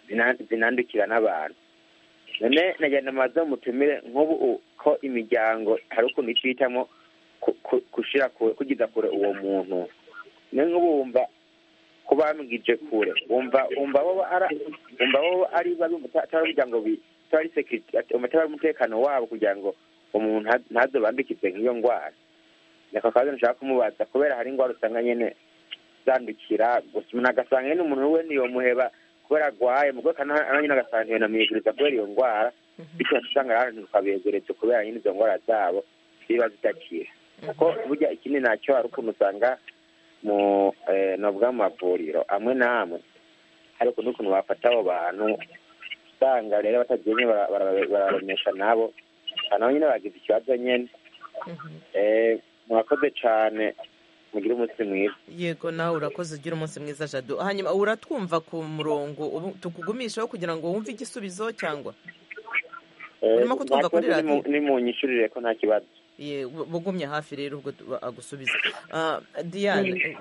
zina- zinandukira n'abantu none nagenda amaze mutumire nk'ubu u- ko imiryango hari ukuntu icyo ihitamo ku- ku- gushira kure kugiza kure uwo muntu none nk'ubu wumva kubambwije kure wumva wumva bo ara wumva bo ari babi atari umuryango bi atari security atari umutekano wabo kugira ngo umuntu nta- ntazobambikize nk'iyo ndwara nako kabazo nshaka kumubaza kubera hari indwara usanga nyene zandukira gusa umuntu agasanga nyene umuntu we ntiyomuheba kubera agwaye mu rwego kandi nyine agasanga ntiyonamwiguriza kubera iyo ndwara bityo usanga abantu tukabegeretse kubera nyine izo ndwara zabo ziba zidakira kuko burya ikindi nacyo hari ukuntu usanga mu eh, novuga mu mavuriro amwe n'amwe hari ukuntu ukuntu bafata abo bantu usanga rero batagiye nyine bara- bara- barabamesha nabo Aba nabo nyine bagize ikibazo nyine Mhm. Eh, murakoze cyane mugire umunsi mwiza yego nawe urakoze ugira umunsi mwiza jado hanyuma uratwumva ku murongo ubu tukugumisheho kugira ngo wumve igisubizo cyangwa Eh, Urimo kutwumva nta kibazo kuri nimu- radiyo? nimunyishurire ko nta kibazo bugumye hafi rero ubwo agusubiza diane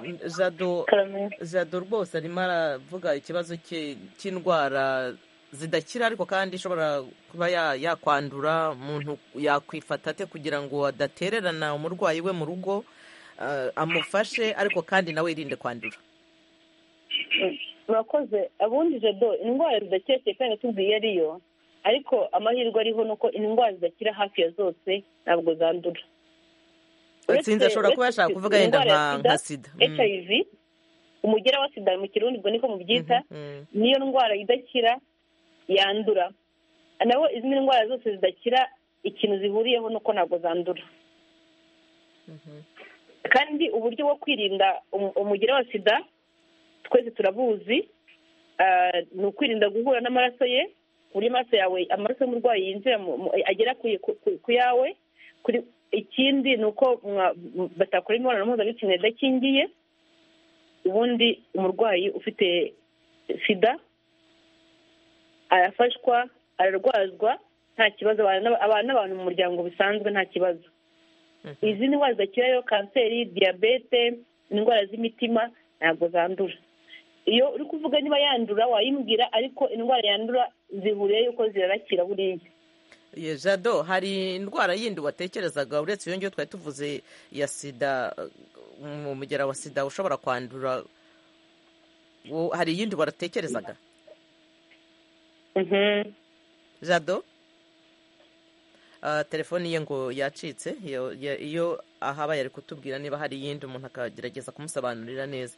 jado rwose arimo aravuga ikibazo cy'indwara zidakira ariko kandi ishobora kuba yakwandura umuntu yakwifata ate kugira ngo adatererana umurwayi we mu rugo amufashe ariko kandi nawe yirinde kwandura murakoze abundi jado indwara zidakira kandi tubwiye ariyo ariko amahirwe ariho ni uko indwara zidakira hafi ya zose ntabwo zandura sinzi ashobora kuba yashaka kuvuga yenda nka sida hiv umugera wa sida mu kirundi ubwo niko mubyita niyo ndwara idakira yandura nabo izindi ndwara zose zidakira ikintu zihuriyeho ni uko ntabwo zandura kandi uburyo bwo kwirinda umugera wa sida twese turabuzi ni ukwirinda guhura n'amaraso ye ku buryo amaraso yawe amaraso y'umurwayi yinjira agera ku yawe ikindi ni uko batakora imibonano mpuzabitsina idakingiye ubundi umurwayi ufite sida arafashwa ararwazwa nta kibazo abana n'abantu mu muryango bisanzwe nta kibazo izindi ndwara zidakirayo kanseri diyabete indwara z'imitima ntabwo zandura iyo uri kuvuga niba yandura wayimbwira ariko indwara yandura zihuriye yuko zirarakira buriya jado hari indwara yindi watekerezaga uretse iyo ngiyo twari tuvuze ya sida mu mugera wa sida ushobora kwandura hari iyindi waratekerezaga jado telefoni ye ngo yacitse iyo ahaba yari kutubwira niba hari iyindi umuntu akagerageza kumusobanurira neza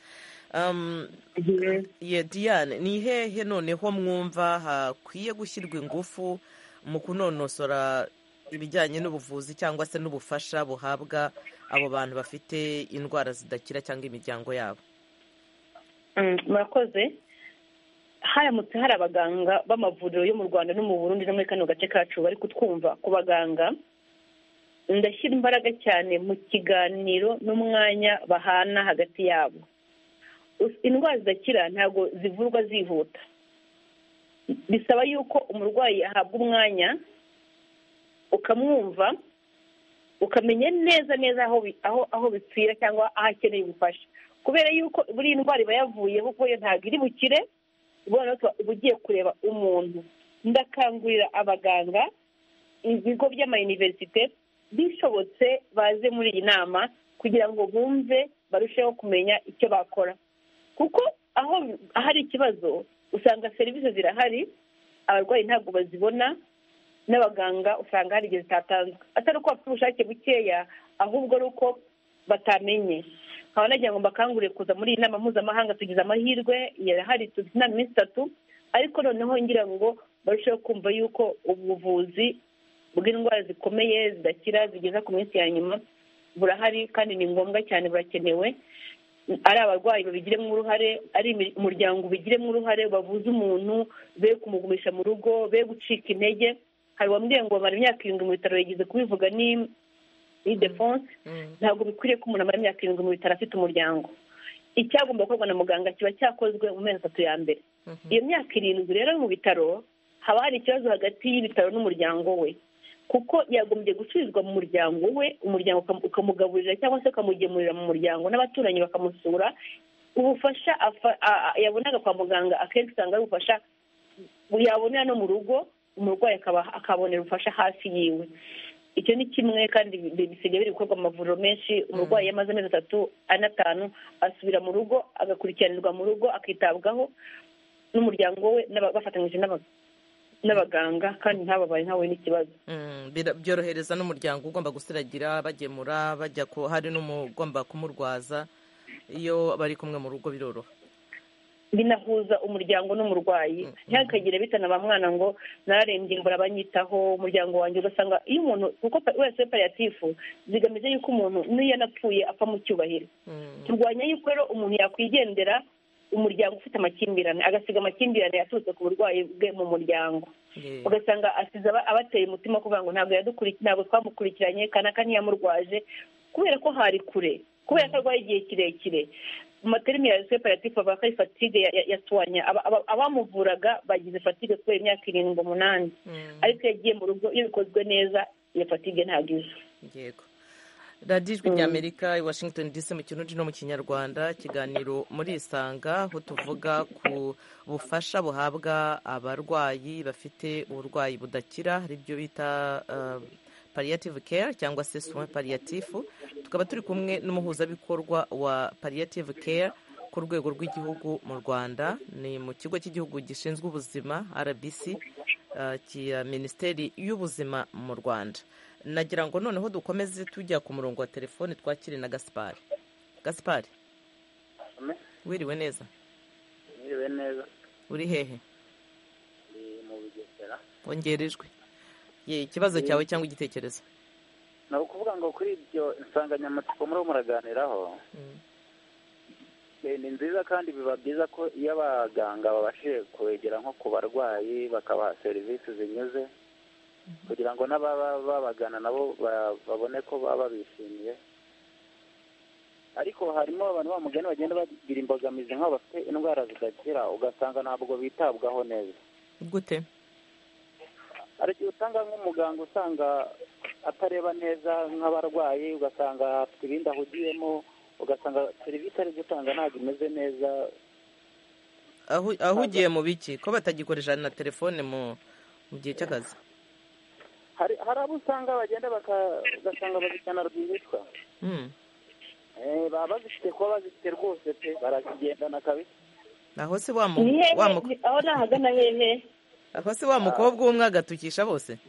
diane ni hehe noneho mwumva hakwiye gushyirwa ingufu mu kunonosora ibijyanye n'ubuvuzi cyangwa se n'ubufasha buhabwa abo bantu bafite indwara zidakira cyangwa imiryango yabo murakoze haramutse hari abaganga b'amavuriro yo mu rwanda no mu burundi no muri kano gace kacu bari kutwumva ku baganga ndashyira imbaraga cyane mu kiganiro n'umwanya bahana hagati yabo indwara zidakira ntabwo zivurwa zihuta bisaba yuko umurwayi ahabwa umwanya ukamwumva ukamenya neza neza aho bipfira cyangwa aho akeneye ubufasha kubera yuko buri ndwara iba yavuyeho kuko yo ntabwo iri bukire uba ugiye kureba umuntu ndakangurira abaganga ibigo by'amayuniverisite bishobotse baze muri iyi nama kugira ngo bumve barusheho kumenya icyo bakora kuko aho ahari ikibazo usanga serivisi zirahari abarwayi ntabwo bazibona n'abaganga usanga hari igihe zitatanzwe atari uko bafite ubushake bukeya ahubwo ari uko batamenye nkaba nagira ngo mbakangurire kuza muri iyi nama mpuzamahanga tugize amahirwe yarahari tuzi inama iminsi itatu ariko noneho ngira ngo barusheho kumva yuko ubuvuzi bw'indwara zikomeye zidakira zigeza ku minsi ya nyuma burahari kandi ni ngombwa cyane burakenewe ari abarwayi babigiremo uruhare ari umuryango ubigiremo uruhare bavuze umuntu be kumugumisha mu rugo be gucika intege hari uwambwiye ngo bamara imyaka irindwi mu bitaro yigeze kubivuga ni idefonse ntabwo bikwiriye ko umuntu amara imyaka irindwi mu bitaro afite umuryango icyagomba gukorwa na muganga kiba cyakozwe mu mezi atatu ya mbere iyo myaka irindwi rero mu bitaro haba hari ikibazo hagati y'ibitaro n'umuryango we kuko yagombye gucururizwa mu muryango we umuryango ukamugaburira cyangwa se ukamugemurira mu muryango n'abaturanyi bakamusura ubufasha yabonaga kwa muganga akenshi usanga ari ubufasha yabonera no mu rugo umurwayi akabonera ubufasha hafi yiwe icyo ni kimwe kandi bisigaye biri gukorwa mu mavuriro menshi umurwayi amaze amezi atatu ane atanu asubira mu rugo agakurikiranirwa mu rugo akitabwaho n'umuryango we bafatanyije n'abaganga kandi ntababaye ntahuye n'ikibazo byorohereza n'umuryango ugomba gusiragira bagemura bajya hari n'umugomba kumurwaza iyo bari kumwe mu rugo biroroha binahuza umuryango n'umurwayi ntihakagire bitana ba mwana ngo nararembye mbura abanyitaho umuryango wanjye ugasanga iyo umuntu kuko wese pariyatifu zigamije yuko umuntu n'iyo anapfuye apfa mu cyubahiro turwanya yuko rero umuntu yakwigendera umuryango ufite amakimbirane agasiga amakimbirane yaturutse ku burwayi bwe mu muryango ugasanga asize abateye umutima kuvuga ngo ntabwo ntabwo twamukurikiranye kanaka ntiyamurwaje kubera ko hari kure kubera ko arwaye igihe kirekire mu materimi ya separative bavuga ko ari fatigue yatwanya abamuvuraga bagize fatigue kubera imyaka irindwi umunani ariko yagiye mu rugo iyo bikozwe neza iyo fatigue ntagize yego radiyo ijwi ry'amerika i washington dc mu kirundi no mu kinyarwanda ikiganiro muri isanga aho tuvuga ku bufasha buhabwa abarwayi bafite uburwayi budakira aribyo bita pariyative care cyangwa se soin pariyatifu tukaba turi kumwe n'umuhuzabikorwa wa pariyative care ku rwego rw'igihugu mu rwanda ni mu kigo cy'igihugu gishinzwe ubuzima rbc cya minisiteri y'ubuzima mu rwanda nagira ngo noneho dukomeze tujya ku murongo wa telefoni twakire na gaspari gaspari wiriwe neza wiriwe neza uri hehe ni mu bugesera wongerejwe ye ikibazo cyawe cyangwa igitekerezo ni ukuvuga ngo kuri ibyo insanganyamatsiko muriho muraganiraho ni nziza kandi biba byiza ko iyo abaganga babashije kwegera nko ku barwayi bakabaha serivisi zinyuze kugira ngo n'ababa babagana nabo babone ko baba babishimiye ariko harimo abantu bamugana bagenda bagira imbogamizi nk'abo bafite indwara zidakira ugasanga ntabwo bitabwaho neza gute hari igihe usanga nk'umuganga usanga atareba neza nk'abarwayi ugasanga afite ibindi ahugiyemo ugasanga serivisi ari gutanga ntabwo imeze neza ahugiye mu biki ko batagikoresha na telefone mu gihe cy'akazi hari abo usanga bagenda bagasanga bazishyana rwihitwa baba bazifite kuba bazifite rwose pe barazigendana kabisa aho se wa mukobwa aho ni ahagana hehe aho se wa mukobwa umwe agatukisha bose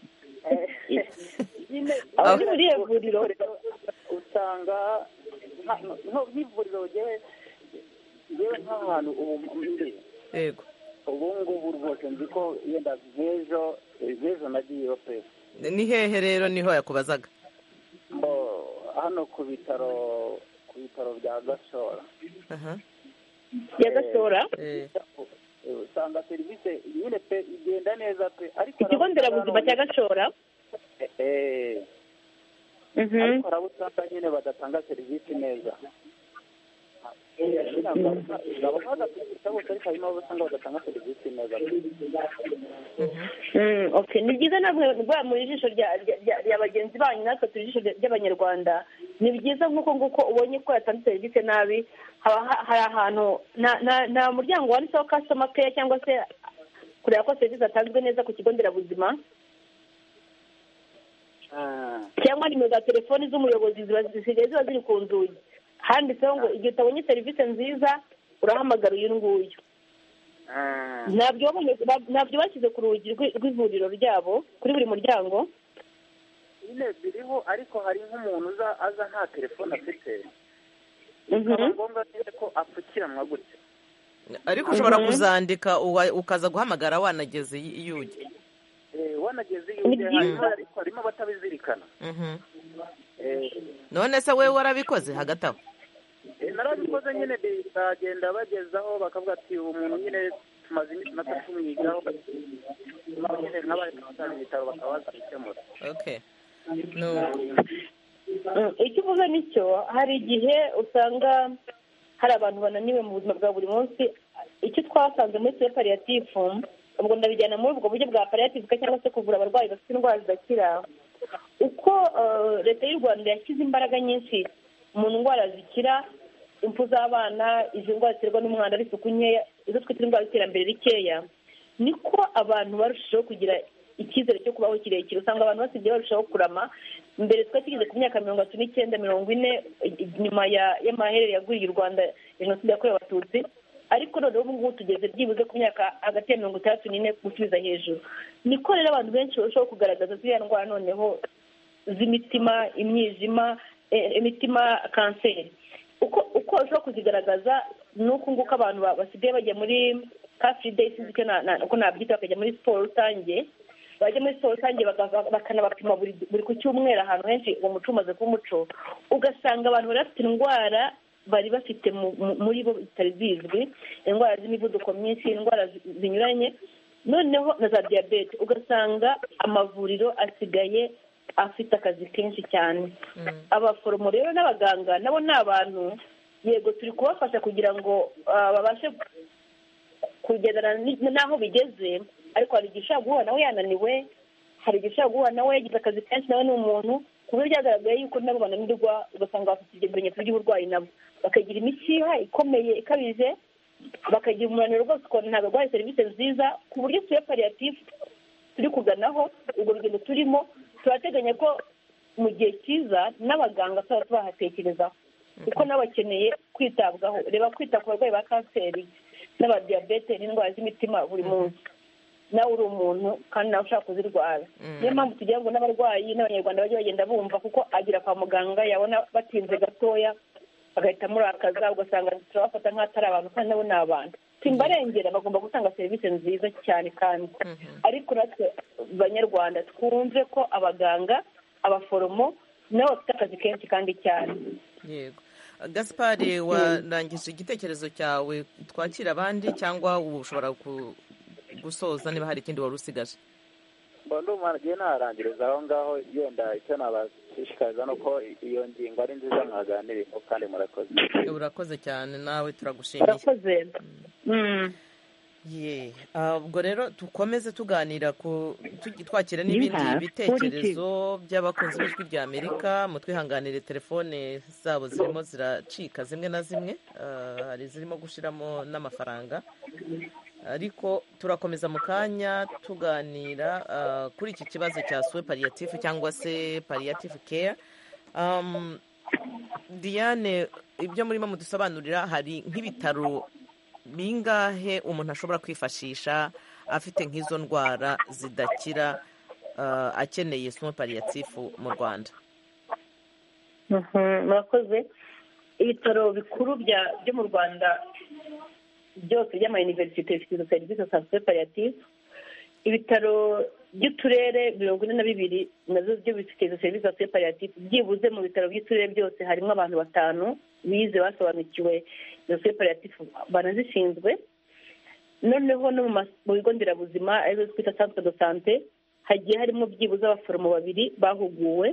aho ni muri iyo vuriro usanga nk'ivuriro ryewe yewe nk'ahantu ubu yego ubu ngubu rwose nzi ko yenda nk'ejo nk'ejo nagiyeyo pe ni hehe rero niho yakubazaga hano ku bitaro ku bitaro bya gashora bya gashora usanga serivisi nyine pe igenda neza pe ariko ikigo nderabuzima cya gashora ariko harabo usanga nyine badatanga serivisi neza ni byiza namwe muri ijisho rya bagenzi banyu natwe turi ijisho ry'abanyarwanda ni byiza nk'uko nguko ubonye ko yatanze serivisi nabi hari ahantu nta muryango wanditseho kasitoma keya cyangwa se kureba ko serivisi zatanzwe neza ku kigo nderabuzima cyangwa nimero za telefoni z'umuyobozi zisigaye ziba ziri ku nzugi handitseho ngo igihe utabonye serivisi nziza urahamagara uyu nguyu ntabyo bashyize ku rugi rw'ivuriro ryabo kuri buri muryango nyine biriho ariko hari nk'umuntu aza nta telefone afite bikaba ngombwa ko apfukiranwa gutya ariko ushobora kuzandika ukaza guhamagara wanageze iyo ujya wanageze iyo ujya ariko harimo abatabizirikana none se wowe warabikoze hagati aho narabikoze nyine bagenda bagezaho bakavuga ati umuntu nyine tumaze iminsi na tatu tumwigaho nyine nk'abari mu bitaro bakaba baza gukemura icyo uvuze nicyo hari igihe usanga hari abantu bananiwe mu buzima bwa buri munsi icyo twasanze muri tuwe pariyatifu ubwo ndabijyana muri ubwo buryo bwa pariyatifu cyangwa se kuvura abarwayi bafite indwara zidakira uko leta y'u rwanda yashyize imbaraga nyinshi mu ndwara zikira impfu z'abana izi ndwara ziterwa n'umwanda ari isuku nkeya izo twita indwara z'iterambere rikeya niko abantu barushijeho kugira icyizere cyo kubaho kirekire usanga abantu basigaye barushaho kurama mbere twari tugeze ku myaka mirongo itatu n'icyenda mirongo ine nyuma y'amaherere yaguriye u rwanda jenoside yakorewe abatutsi ariko noneho ubu ngubu tugeze byibuze ku myaka hagati ya mirongo itandatu n'ine gusubiza hejuru niko rero abantu benshi barushaho kugaragaza ziriya ndwara noneho z'imitima imyijima imitima kanseri uko uko ushobora kuzigaragaza ni uko nguko abantu basigaye bajya muri kafuri deyi sinzi uko nabyita bakajya muri siporo rusange bajya muri siporo rusange bakanabapima buri ku cyumweru ahantu henshi uwo muco umaze kuba umuco ugasanga abantu bari bafite indwara bari bafite muri bo zitari zizwi indwara z'imivuduko myinshi indwara zinyuranye noneho na za diyabete ugasanga amavuriro asigaye afite akazi kenshi cyane abaforomo rero n'abaganga nabo ni abantu yego turi kubafasha kugira ngo babashe kugendana n'aho bigeze ariko hari igihe ushobora guhura nawe yananiwe hari igihe ushobora guhura nawe yagize akazi kenshi nawe ni umuntu ku buryo byagaragaye yuko nabo bananirwa ugasanga bafite ibyo bimenyetso by'uburwayi nabo bakagira imishiha ikomeye ikabije bakagira umunaniro rwose ukabona ntabwo barwaye serivisi nziza ku buryo tuyo pariyatifu turi kuganaho urwo rugendo turimo turateganya ko mu gihe cyiza n'abaganga tuzaba tubahatekerezaho kuko n'abakeneye kwitabwaho reba kwita ku barwayi ba kanseri n'abadiyabete n'indwara z'imitima buri munsi nawe uri umuntu kandi nawe ushaka kuzirwara niyo mpamvu tugira ngo n'abarwayi n'abanyarwanda bajye bagenda bumva kuko agera kwa muganga yabona batinze gatoya bagahita amurakaza ugasanga turabafata nk'atari abantu kandi nabo ni abantu simbarengera bagomba gutanga serivisi nziza cyane kandi ariko natwe banyarwanda twumve ko abaganga abaforomo nabo bafite akazi kenshi kandi cyane yego gaspari warangije igitekerezo cyawe twakira abandi cyangwa ubu ushobora gusoza niba hari ikindi wari usigaje mbona umwanagiye naharangiriza aho ngaho yenda icyo nabashishikariza ni uko iyo ngingo ari nziza mwaganirimo kandi murakoze urakoze cyane nawe turagushimiye urakoze ye ubwo rero dukomeze tuganira ku twakira n'ibindi bitekerezo by'abakunzi b'ijwi rya amerika mu twihanganire telefone zabo zirimo ziracika zimwe na zimwe hari izirimo gushyiramo n'amafaranga ariko turakomeza mu kanya tuganira kuri iki kibazo cya suwe pariyatifu cyangwa se pariyatifu keya diane ibyo murimo mudusobanurira hari nk'ibitaro bingahe umuntu ashobora kwifashisha afite nk'izo ndwara zidakira akeneye sumu pariyatifu mu rwanda murakoze ibitaro bikuru byo mu rwanda byose by'amayuniverisite bifite serivisi za sumu pariyatifu ibitaro by'uturere mirongo ine na bibiri nazo byo bifite izo serivisi za sumu pariyatifu byibuze mu bitaro by'uturere byose harimo abantu batanu bize basobanukiwe izo separatifu banazishinzwe noneho no mu bigo nderabuzima arizo twita santere do sante hagiye harimo byibuze abaforomo babiri bahuguwe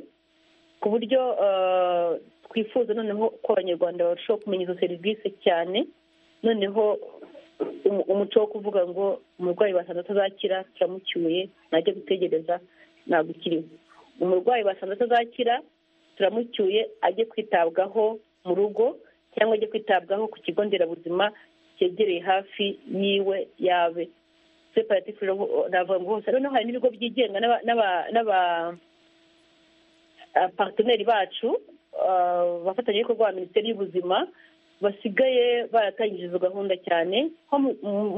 ku buryo twifuza noneho ko abanyarwanda barushaho kumenya izo serivisi cyane noneho umuco wo kuvuga ngo umurwayi basanze atazakira turamucyuye ntajya gutegereza nagukiriwe umurwayi basanze atazakira turamucyuye ajye kwitabwaho mu rugo cyangwa ajya kwitabwaho ku kigo nderabuzima cyegereye hafi yiwe yabe separatifu navuga hose noneho hari n'ibigo byigenga n'aba paritineri bacu bafatanyabikorwa ba minisiteri y'ubuzima basigaye baratangije izo gahunda cyane nko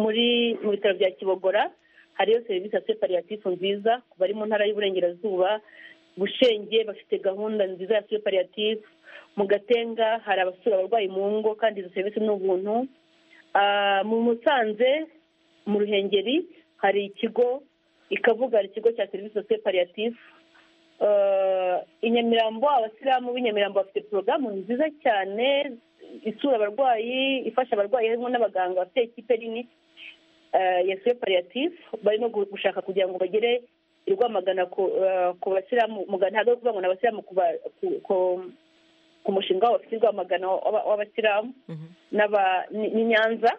muri mu bitaro bya kibogora hariyo serivisi ya separatifu nziza ku bari mu ntara y'uburengerazuba bushenge bafite gahunda nziza ya separatifu mu gatenga hari abasura abarwayi mu ngo kandi izo serivisi ni ubuntu mu musanze mu ruhengeri hari ikigo ikavuga hari ikigo cya serivisi za separiyatifu i nyamirambo abasilamu b'i nyamirambo bafite porogaramu nziza cyane isura abarwayi ifasha abarwayi harimo n'abaganga bafite ikipe nini ya separiyatifu barimo gushaka kugira ngo bagere i rwamagana ku basilamu ntabwo ari ukuvuga ngo ni abasilamu ku ku mushinga wabo bafite rwamagana w'abasilamu n'i nyanza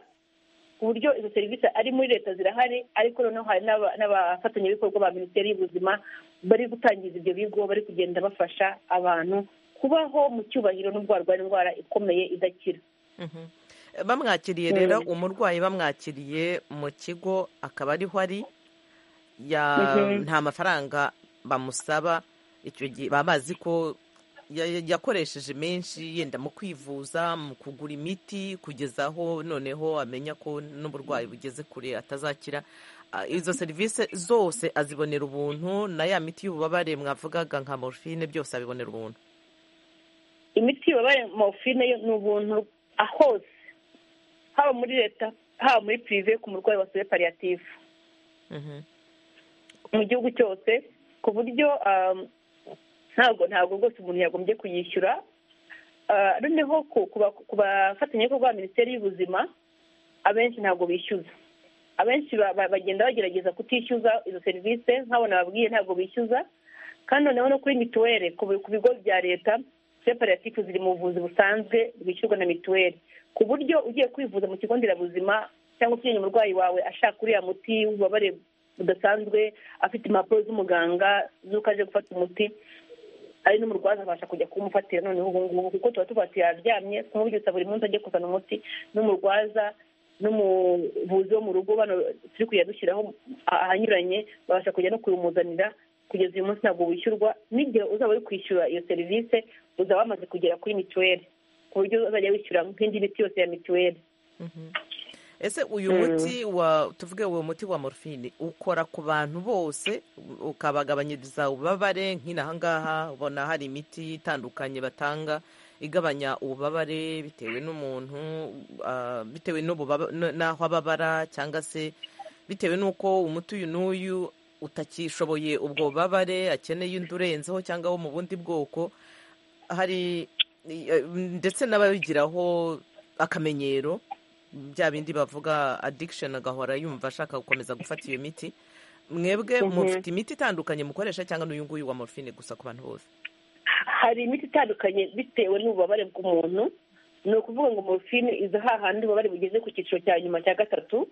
ku buryo izo serivisi ari muri leta zirahari ariko noneho hari n'abafatanyabikorwa ba minisiteri y'ubuzima bari gutangiza ibyo bigo bari kugenda bafasha abantu kubaho mu cyubahiro n'ubwo barwaye indwara ikomeye idakira bamwakiriye rero umurwayi bamwakiriye mu kigo akaba ariho ari nta mafaranga bamusaba icyo gihe baba bazi ko yakoresheje menshi yenda mu kwivuza mu kugura imiti kugeza aho noneho amenya ko n'uburwayi bugeze kure atazakira izo serivisi zose azibonera ubuntu na ya miti y'ububabare mwavugaga nka morfine byose abibonera ubuntu imiti y'ububabare morfine ni ubuntu hose haba muri leta haba muri pirive ku murwayi wasuye pariyatifu mu gihugu cyose ku buryo ntabwo ntabwo rwose umuntu yagombye kuyishyura noneho ku bafatanyabikorwa ba minisiteri y'ubuzima abenshi ntabwo bishyuza abenshi bagenda bagerageza kutishyuza izo serivisi nkabona babwiye ntabwo bishyuza kandi noneho no kuri mituweli ku bigo bya leta separatifu ziri mu buvuzi busanzwe bwishyurwa na mituweli ku buryo ugiye kwivuza mu kigo nderabuzima cyangwa ukeneye umurwayi wawe ashaka uriya muti w'ububabare budasanzwe afite impapuro z'umuganga z'uko aje gufata umuti ari n'umurwaza abasha kujya kumufatira noneho ubu ngubu kuko tuba tubatiye aryamye kumubyutsa buri munsi ajya kuzana umuti n'umurwaza n'umuvuzi wo mu rugo bano turi kujya dushyiraho ahanyuranye babasha kujya no kumuzanira kugeza uyu munsi ntabwo wishyurwa n'igihe uzaba uri kwishyura iyo serivisi uzaba wamaze kugera kuri mituweli ku buryo uzajya wishyura nk'indi miti yose ya mituweli ese uyu muti wa tuvuge uwo muti wa morfine ukora ku bantu bose ukabagabanyiriza ububabare nk'inaha ngaha ubona hari imiti itandukanye batanga igabanya ububabare bitewe n'umuntu bitewe n'aho ababara cyangwa se bitewe n'uko umuti uyu n'uyu utakishoboye ubwo bubabare akeneye undi urenzeho cyangwa wo mu bundi bwoko hari ndetse n'ababigiraho akamenyero bya bindi bavuga addiction agahora yumva ashaka gukomeza gufata iyo miti mwebwe mufite imiti itandukanye mukoresha cyangwa n'uyu nguyu wa morphine gusa ku bantu bose hari imiti itandukanye bitewe n'ububabare bw'umuntu ni ukuvuga ngo morphine iza hahandi ububabare bugeze ku cyiciro cya nyuma cya gatatu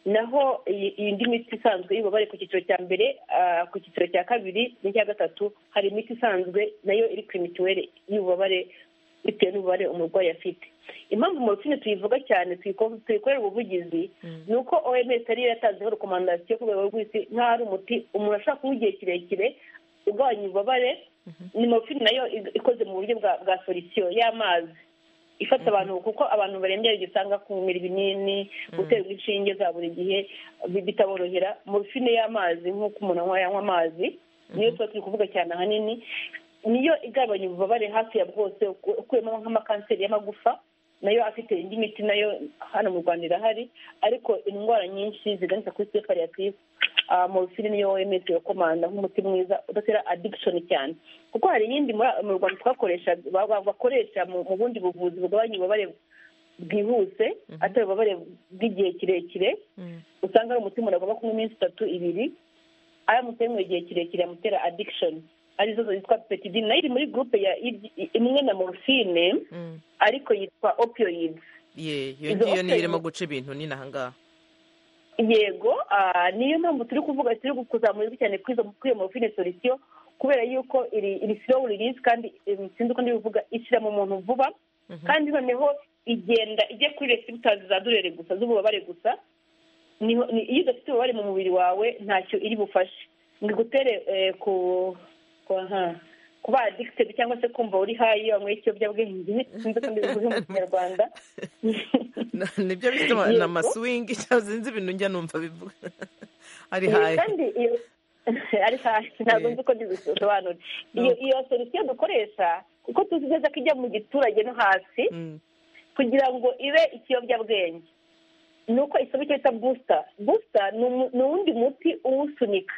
naho indi miti isanzwe y'ububabare ku cyiciro cya mbere ku cyiciro cya kabiri n'icya gatatu hari imiti isanzwe nayo iri ku mituweli y'ububabare bitewe n'ububare umurwayi afite impamvu morofine tuyivuga cyane tuyikorera ubuvugizi ni uko oms ariyo yatanzeho rekomandasiyo ku rwego rw'isi nk'aho ari umuti umuntu ashobora kuba igihe kirekire ugabanya ububabare ni morofine nayo ikoze mu buryo bwa solisiyo y'amazi ifata abantu kuko abantu barembye igihe usanga kumira ibinini guterwa inshinge za buri gihe bitaborohera morofine y'amazi nk'uko umuntu yanywa amazi niyo tuba turi kuvuga cyane ahanini niyo igabanya ububabare hafi ya bwose ukuyemo nk'amakanseri y'amagufa nayo afite indi miti nayo hano mu rwanda irahari ariko indwara nyinshi ziganisha kuri separiyatisi morofine niyo oms irakomanda nk'umuti mwiza udatera adikishoni cyane kuko hari iyindi mu rwanda twakoresha bakoresha mu bundi buvuzi bugabanya ububabare bwihuse atari ububabare bw'igihe kirekire usanga ari umuti umuntu agomba kunywa iminsi itatu ibiri aramutse yanywa igihe kirekire yamutera adikishoni arizo zitwa peptidine nayo iri muri gurupe ya imwe na morphine ariko yitwa opioids iyo ngiyo niyo irimo guca ibintu ni n'aha ngaha yego niyo mpamvu turi kuvuga turi kuzamurwa cyane kuri iyo morphine solisiyo kubera yuko iri slow release kandi sinzi uko ndibivuga ishyira mu muntu vuba kandi noneho igenda ijya kuri receptors za durere gusa z'ububabare gusa iyo udafite ububabare mu mubiri wawe ntacyo iri bufashe ngo igutere ku kuba adikitedi cyangwa se kumva uri hayi wanyweye ikiyobyabwenge sinzi ko mbivuze mu kinyarwanda nibyo bita amasuwingi cyangwa sinzi ibintu njya numva bivuga ari hayi ari hayi ntabwo nzi ko bisobanura iyo solisiyo dukoresha kuko tuzi neza ko ijya mu giturage no hasi kugira ngo ibe ikiyobyabwenge ni uko isaba icyo bita busita busita ni uwundi muti uwusunika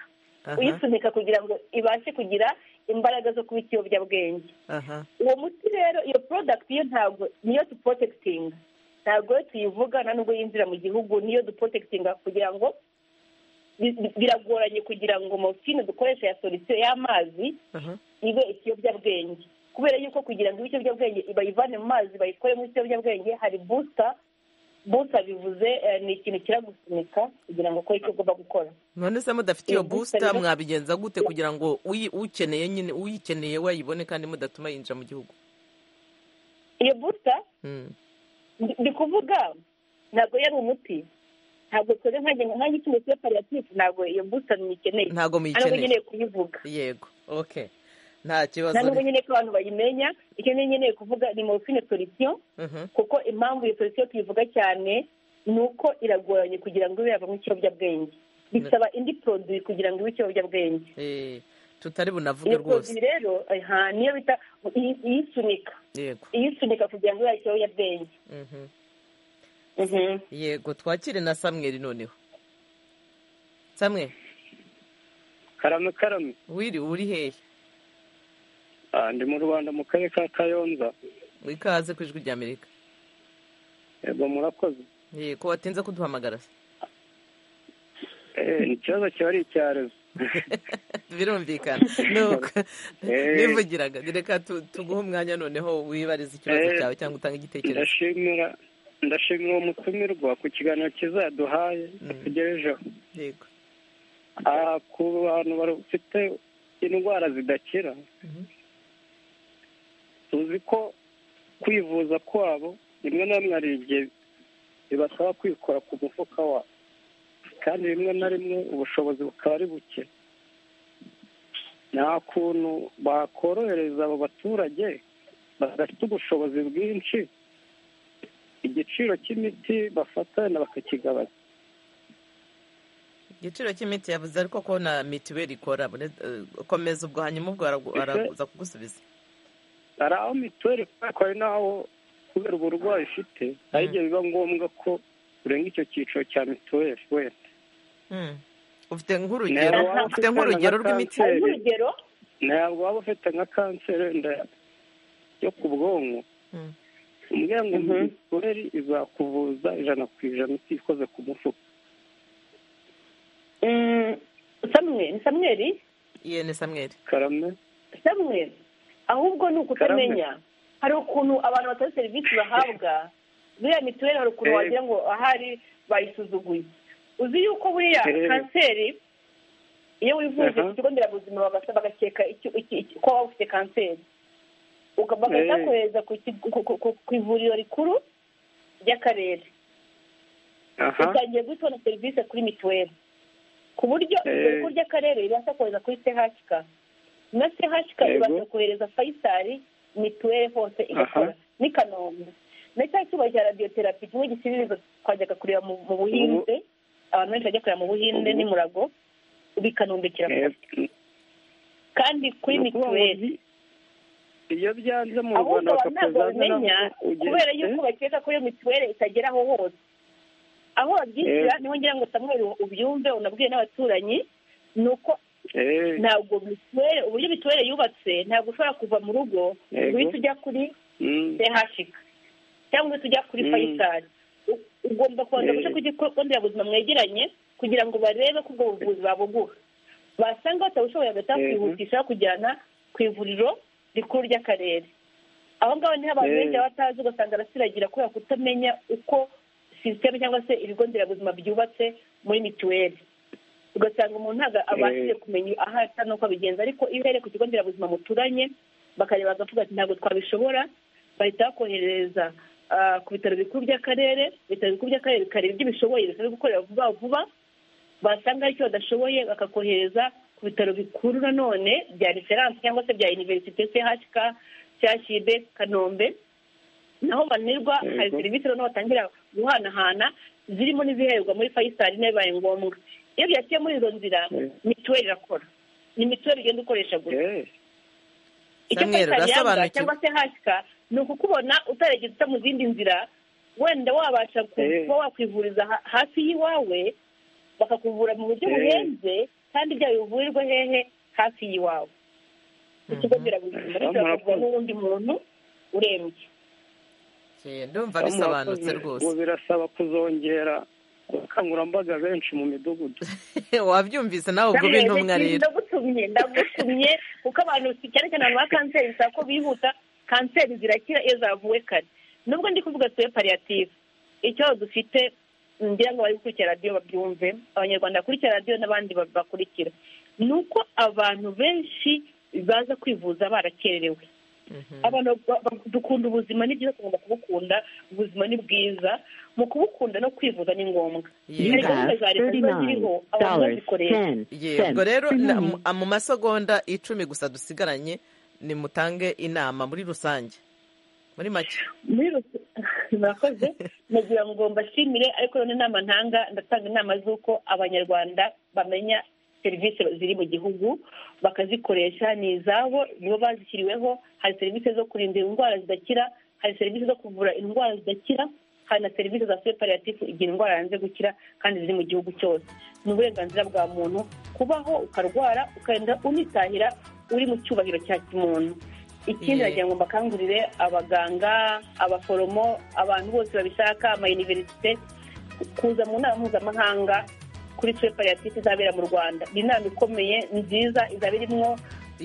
uyisunika kugira ngo ibashe kugira imbaraga zo kuba ikiyobyabwenge uwo muti rero iyo porodagiti yo ntabwo niyo dupotekitinga ntabwo iyo tuyivuga nta nubwo yinjira mu gihugu niyo dupotekitinga kugira ngo biragoranye kugira ngo morofine dukoresha ya solisiyo y'amazi ibe ikiyobyabwenge kubera yuko kugira ngo ibe ikiyobyabwenge bayivane mu mazi bayikoremo ikiyobyabwenge hari busita busa bivuze ni ikintu kiragusunika kugira ngo ukore icyo ugomba gukora none se mudafite iyo busita mwabigenza gute kugira ngo ukeneye nyine uyikeneye wayibone kandi mudatuma yinjira mu gihugu iyo busita ndi kuvuga ntabwo yari umuti ntabwo twese nk'aho ikintu cyo pariyatifu ntabwo iyo busita muyikeneye ntabwo muyikeneye ntabwo nkeneye kuyivuga yego oke nta kibazo nta nubwo nyine ko abantu bayimenya icyo nkeneye kuvuga ni morofine solisiyo kuko impamvu iyo solisiyo tuyivuga cyane ni uko iragoranye kugira ngo ibe yavamo ikiyobyabwenge bisaba indi poroduwi kugira ngo ibe ikiyobyabwenge tutari bunavuge rwose iyo rero niyo bita iyisunika iyisunika kugira ngo ibe ikiyobyabwenge yego twakire na samweri noneho samweri karame karame wiri uri hehe ndi mu rwanda mu karere ka kayonza ikaze ku ijwi ry'amerika yego murakoze yego watinze kuduhamagara se ikibazo kiba ari icyarezo birumvikana nivugiraga reka tuguhe umwanya noneho wibarize ikibazo cyawe cyangwa utange igitekerezo ndashimira ndashimira uwo mutumirwa ku kiganiro kizaduhaye dutegerejeho yego ku bantu bafite indwara zidakira tuzi ko kwivuza kwabo rimwe na rimwe hari igihe bibasaba kwikora ku mufuka wabo kandi rimwe na rimwe ubushobozi bukaba ari buke nta kuntu bakorohereza abo baturage badafite ubushobozi bwinshi igiciro cy'imiti bafatana bakakigabanya igiciro cy'imiti yabuze ariko ko na mituweli ikora komeza ubwo hanyuma ubwo araza kugusubiza hari aho mituweli kuko hari n'aho kubera uburwayi ufite hari igihe biba ngombwa ko urenga icyo cyiciro cya mituweli wenda ufite nk'urugero ufite nk'urugero rw'imiti ntabwo waba ufite nka kanseri wenda yo ku bwonko umubwira ngo mituweli izakuvuza ijana ku ijana ikoze ku mufuka samweri ni samweri iyo ni samweri karame samweri ahubwo ni ukutamenya hari ukuntu abantu batari serivisi bahabwa buriya mituweli hari ukuntu wagira ngo ahari bayisuzuguye uzi yuko buriya kanseri iyo wivuje ku kigo nderabuzima bagakeka ko waba ufite kanseri bagahita kohereza ku ivuriro rikuru ry'akarere utangiye guhita ubona serivisi kuri mituweli ku buryo ivuriro rikuru ry'akarere ribasha kohereza kuri chk na chk ibasha kohereza fayisari mituweli hose igakora n'i kanombe na cya cyuma cya radiyoterapi kimwe gisibiriza twajyaga kureba mu buhinzi abantu benshi bajya kureba mu buhinde n'imurago bikanumbikira kandi kuri mituweli iyo byanze mu rwanda bamenya kubera yuko bakeka ko iyo mituweli itageraho hose aho babyishyura niho ngira ngo samweri ubyumve unabwiye n'abaturanyi ni uko ntabwo mituweli uburyo mituweli yubatse ntabwo ushobora kuva mu rugo guhita ujya kuri sehashika cyangwa uhita ujya kuri fayisari ugomba kubanza guca ku kigo nderabuzima mwegeranye kugira ngo barebe ko ubwo buvuzi babuguha basanga batabushoboye agahita bakwihutisha kujyana ku ivuriro rikuru ry'akarere aho ngaho niho abantu benshi baba batazi ugasanga arasiragira kubera kutamenya uko sisiteme cyangwa se ibigo nderabuzima byubatse muri mituweli ugasanga umuntu ntabwo abashije kumenya aho asa n'uko abigenza ariko iyo uhereye ku kigo nderabuzima muturanye bakareba bakavuga ati ntabwo twabishobora bahita bakohereza ku bitaro bikuru by'akarere ibitaro bikuru by'akarere bikareba ibyo bishoboye bisabwe gukorera vuba vuba basanga aricyo badashoboye bakakohereza ku bitaro bikuru nanone bya referanse cyangwa se bya univerisite chk cyashibe kanombe naho banirwa hari serivisi noneho batangira guhanahana zirimo n'izihererwa muri fayisari bibaye ngombwa iyo byaciye muri izo nzira mituweli irakora ni mituweli ugenda ukoresha gusa icyo fayisari yanga cyangwa se hashika ni ukukubona utaregeza uca mu zindi nzira wenda wabasha kuba wakwivuriza hafi y'iwawe bakakuvura mu buryo buhenze kandi byawe bivurirwe hehe hafi y'iwawe ikigo nderabuzima gishobora kuvura n'uwundi muntu urembye ndumva bisobanutse rwose ubu birasaba kuzongera ubukangurambaga benshi mu midugudu wabyumvise nawe ubwo ube intumwa rero ndagutumye ndagutumye kuko abantu cyane cyane abantu ba kanseri bisaba ko bihuta kanseri zirakira iyo zavuwe kare nubwo ndi kuvuga tuwe pariyative icyo dufite ngira ngo bari gukurikira radiyo babyumve abanyarwanda bakurikira radiyo n'abandi bakurikira ni uko abantu benshi baza kwivuza barakererewe abantu dukunda ubuzima ni byiza tugomba kubukunda ubuzima ni bwiza mu kubukunda no kwivuza ni ngombwa hari gahunda za leta ziba ziriho abantu bazikoresha yego rero mu masegonda icumi gusa dusigaranye nimutange inama muri rusange muri make murakoze nagira ngo mbashimire ariko none inama ntanga ndatanga inama z'uko abanyarwanda bamenya serivisi ziri mu gihugu bakazikoresha ni izabo nibo bazishyiriweho hari serivisi zo kurinda indwara zidakira hari serivisi zo kuvura indwara zidakira hari na serivisi za separatifu igihe indwara yanze gukira kandi ziri mu gihugu cyose ni uburenganzira bwa muntu kubaho ukarwara ukagenda unitahira uri mu cyubahiro cya kimuntu ikindi nagira ngo mbakangurire abaganga abaforomo abantu bose babishaka amayuniverisite kuza mu nama mpuzamahanga kuri separatifu izabera mu rwanda ni inama ikomeye nziza izaba irimo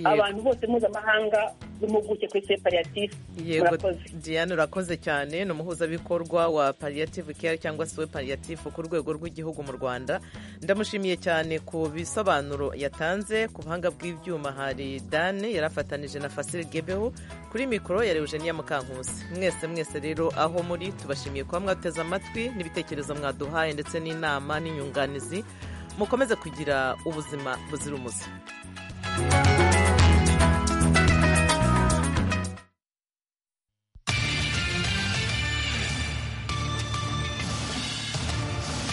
abantu bose mpuzamahanga impuguke kuri se pariyatifu yego diane urakoze cyane ni umuhuzabikorwa wa pariyatifu care cyangwa se we pariyatifu ku rwego rw'igihugu mu rwanda ndamushimiye cyane ku bisobanuro yatanze ku buhanga bw'ibyuma hari dane yari afatanije na fasire gebeho kuri mikoro yari eugenia mukankusi mwese mwese rero aho muri tubashimiye kuba mwateze amatwi n'ibitekerezo mwaduhaye ndetse n'inama n'inyunganizi mukomeze kugira ubuzima buzira umuze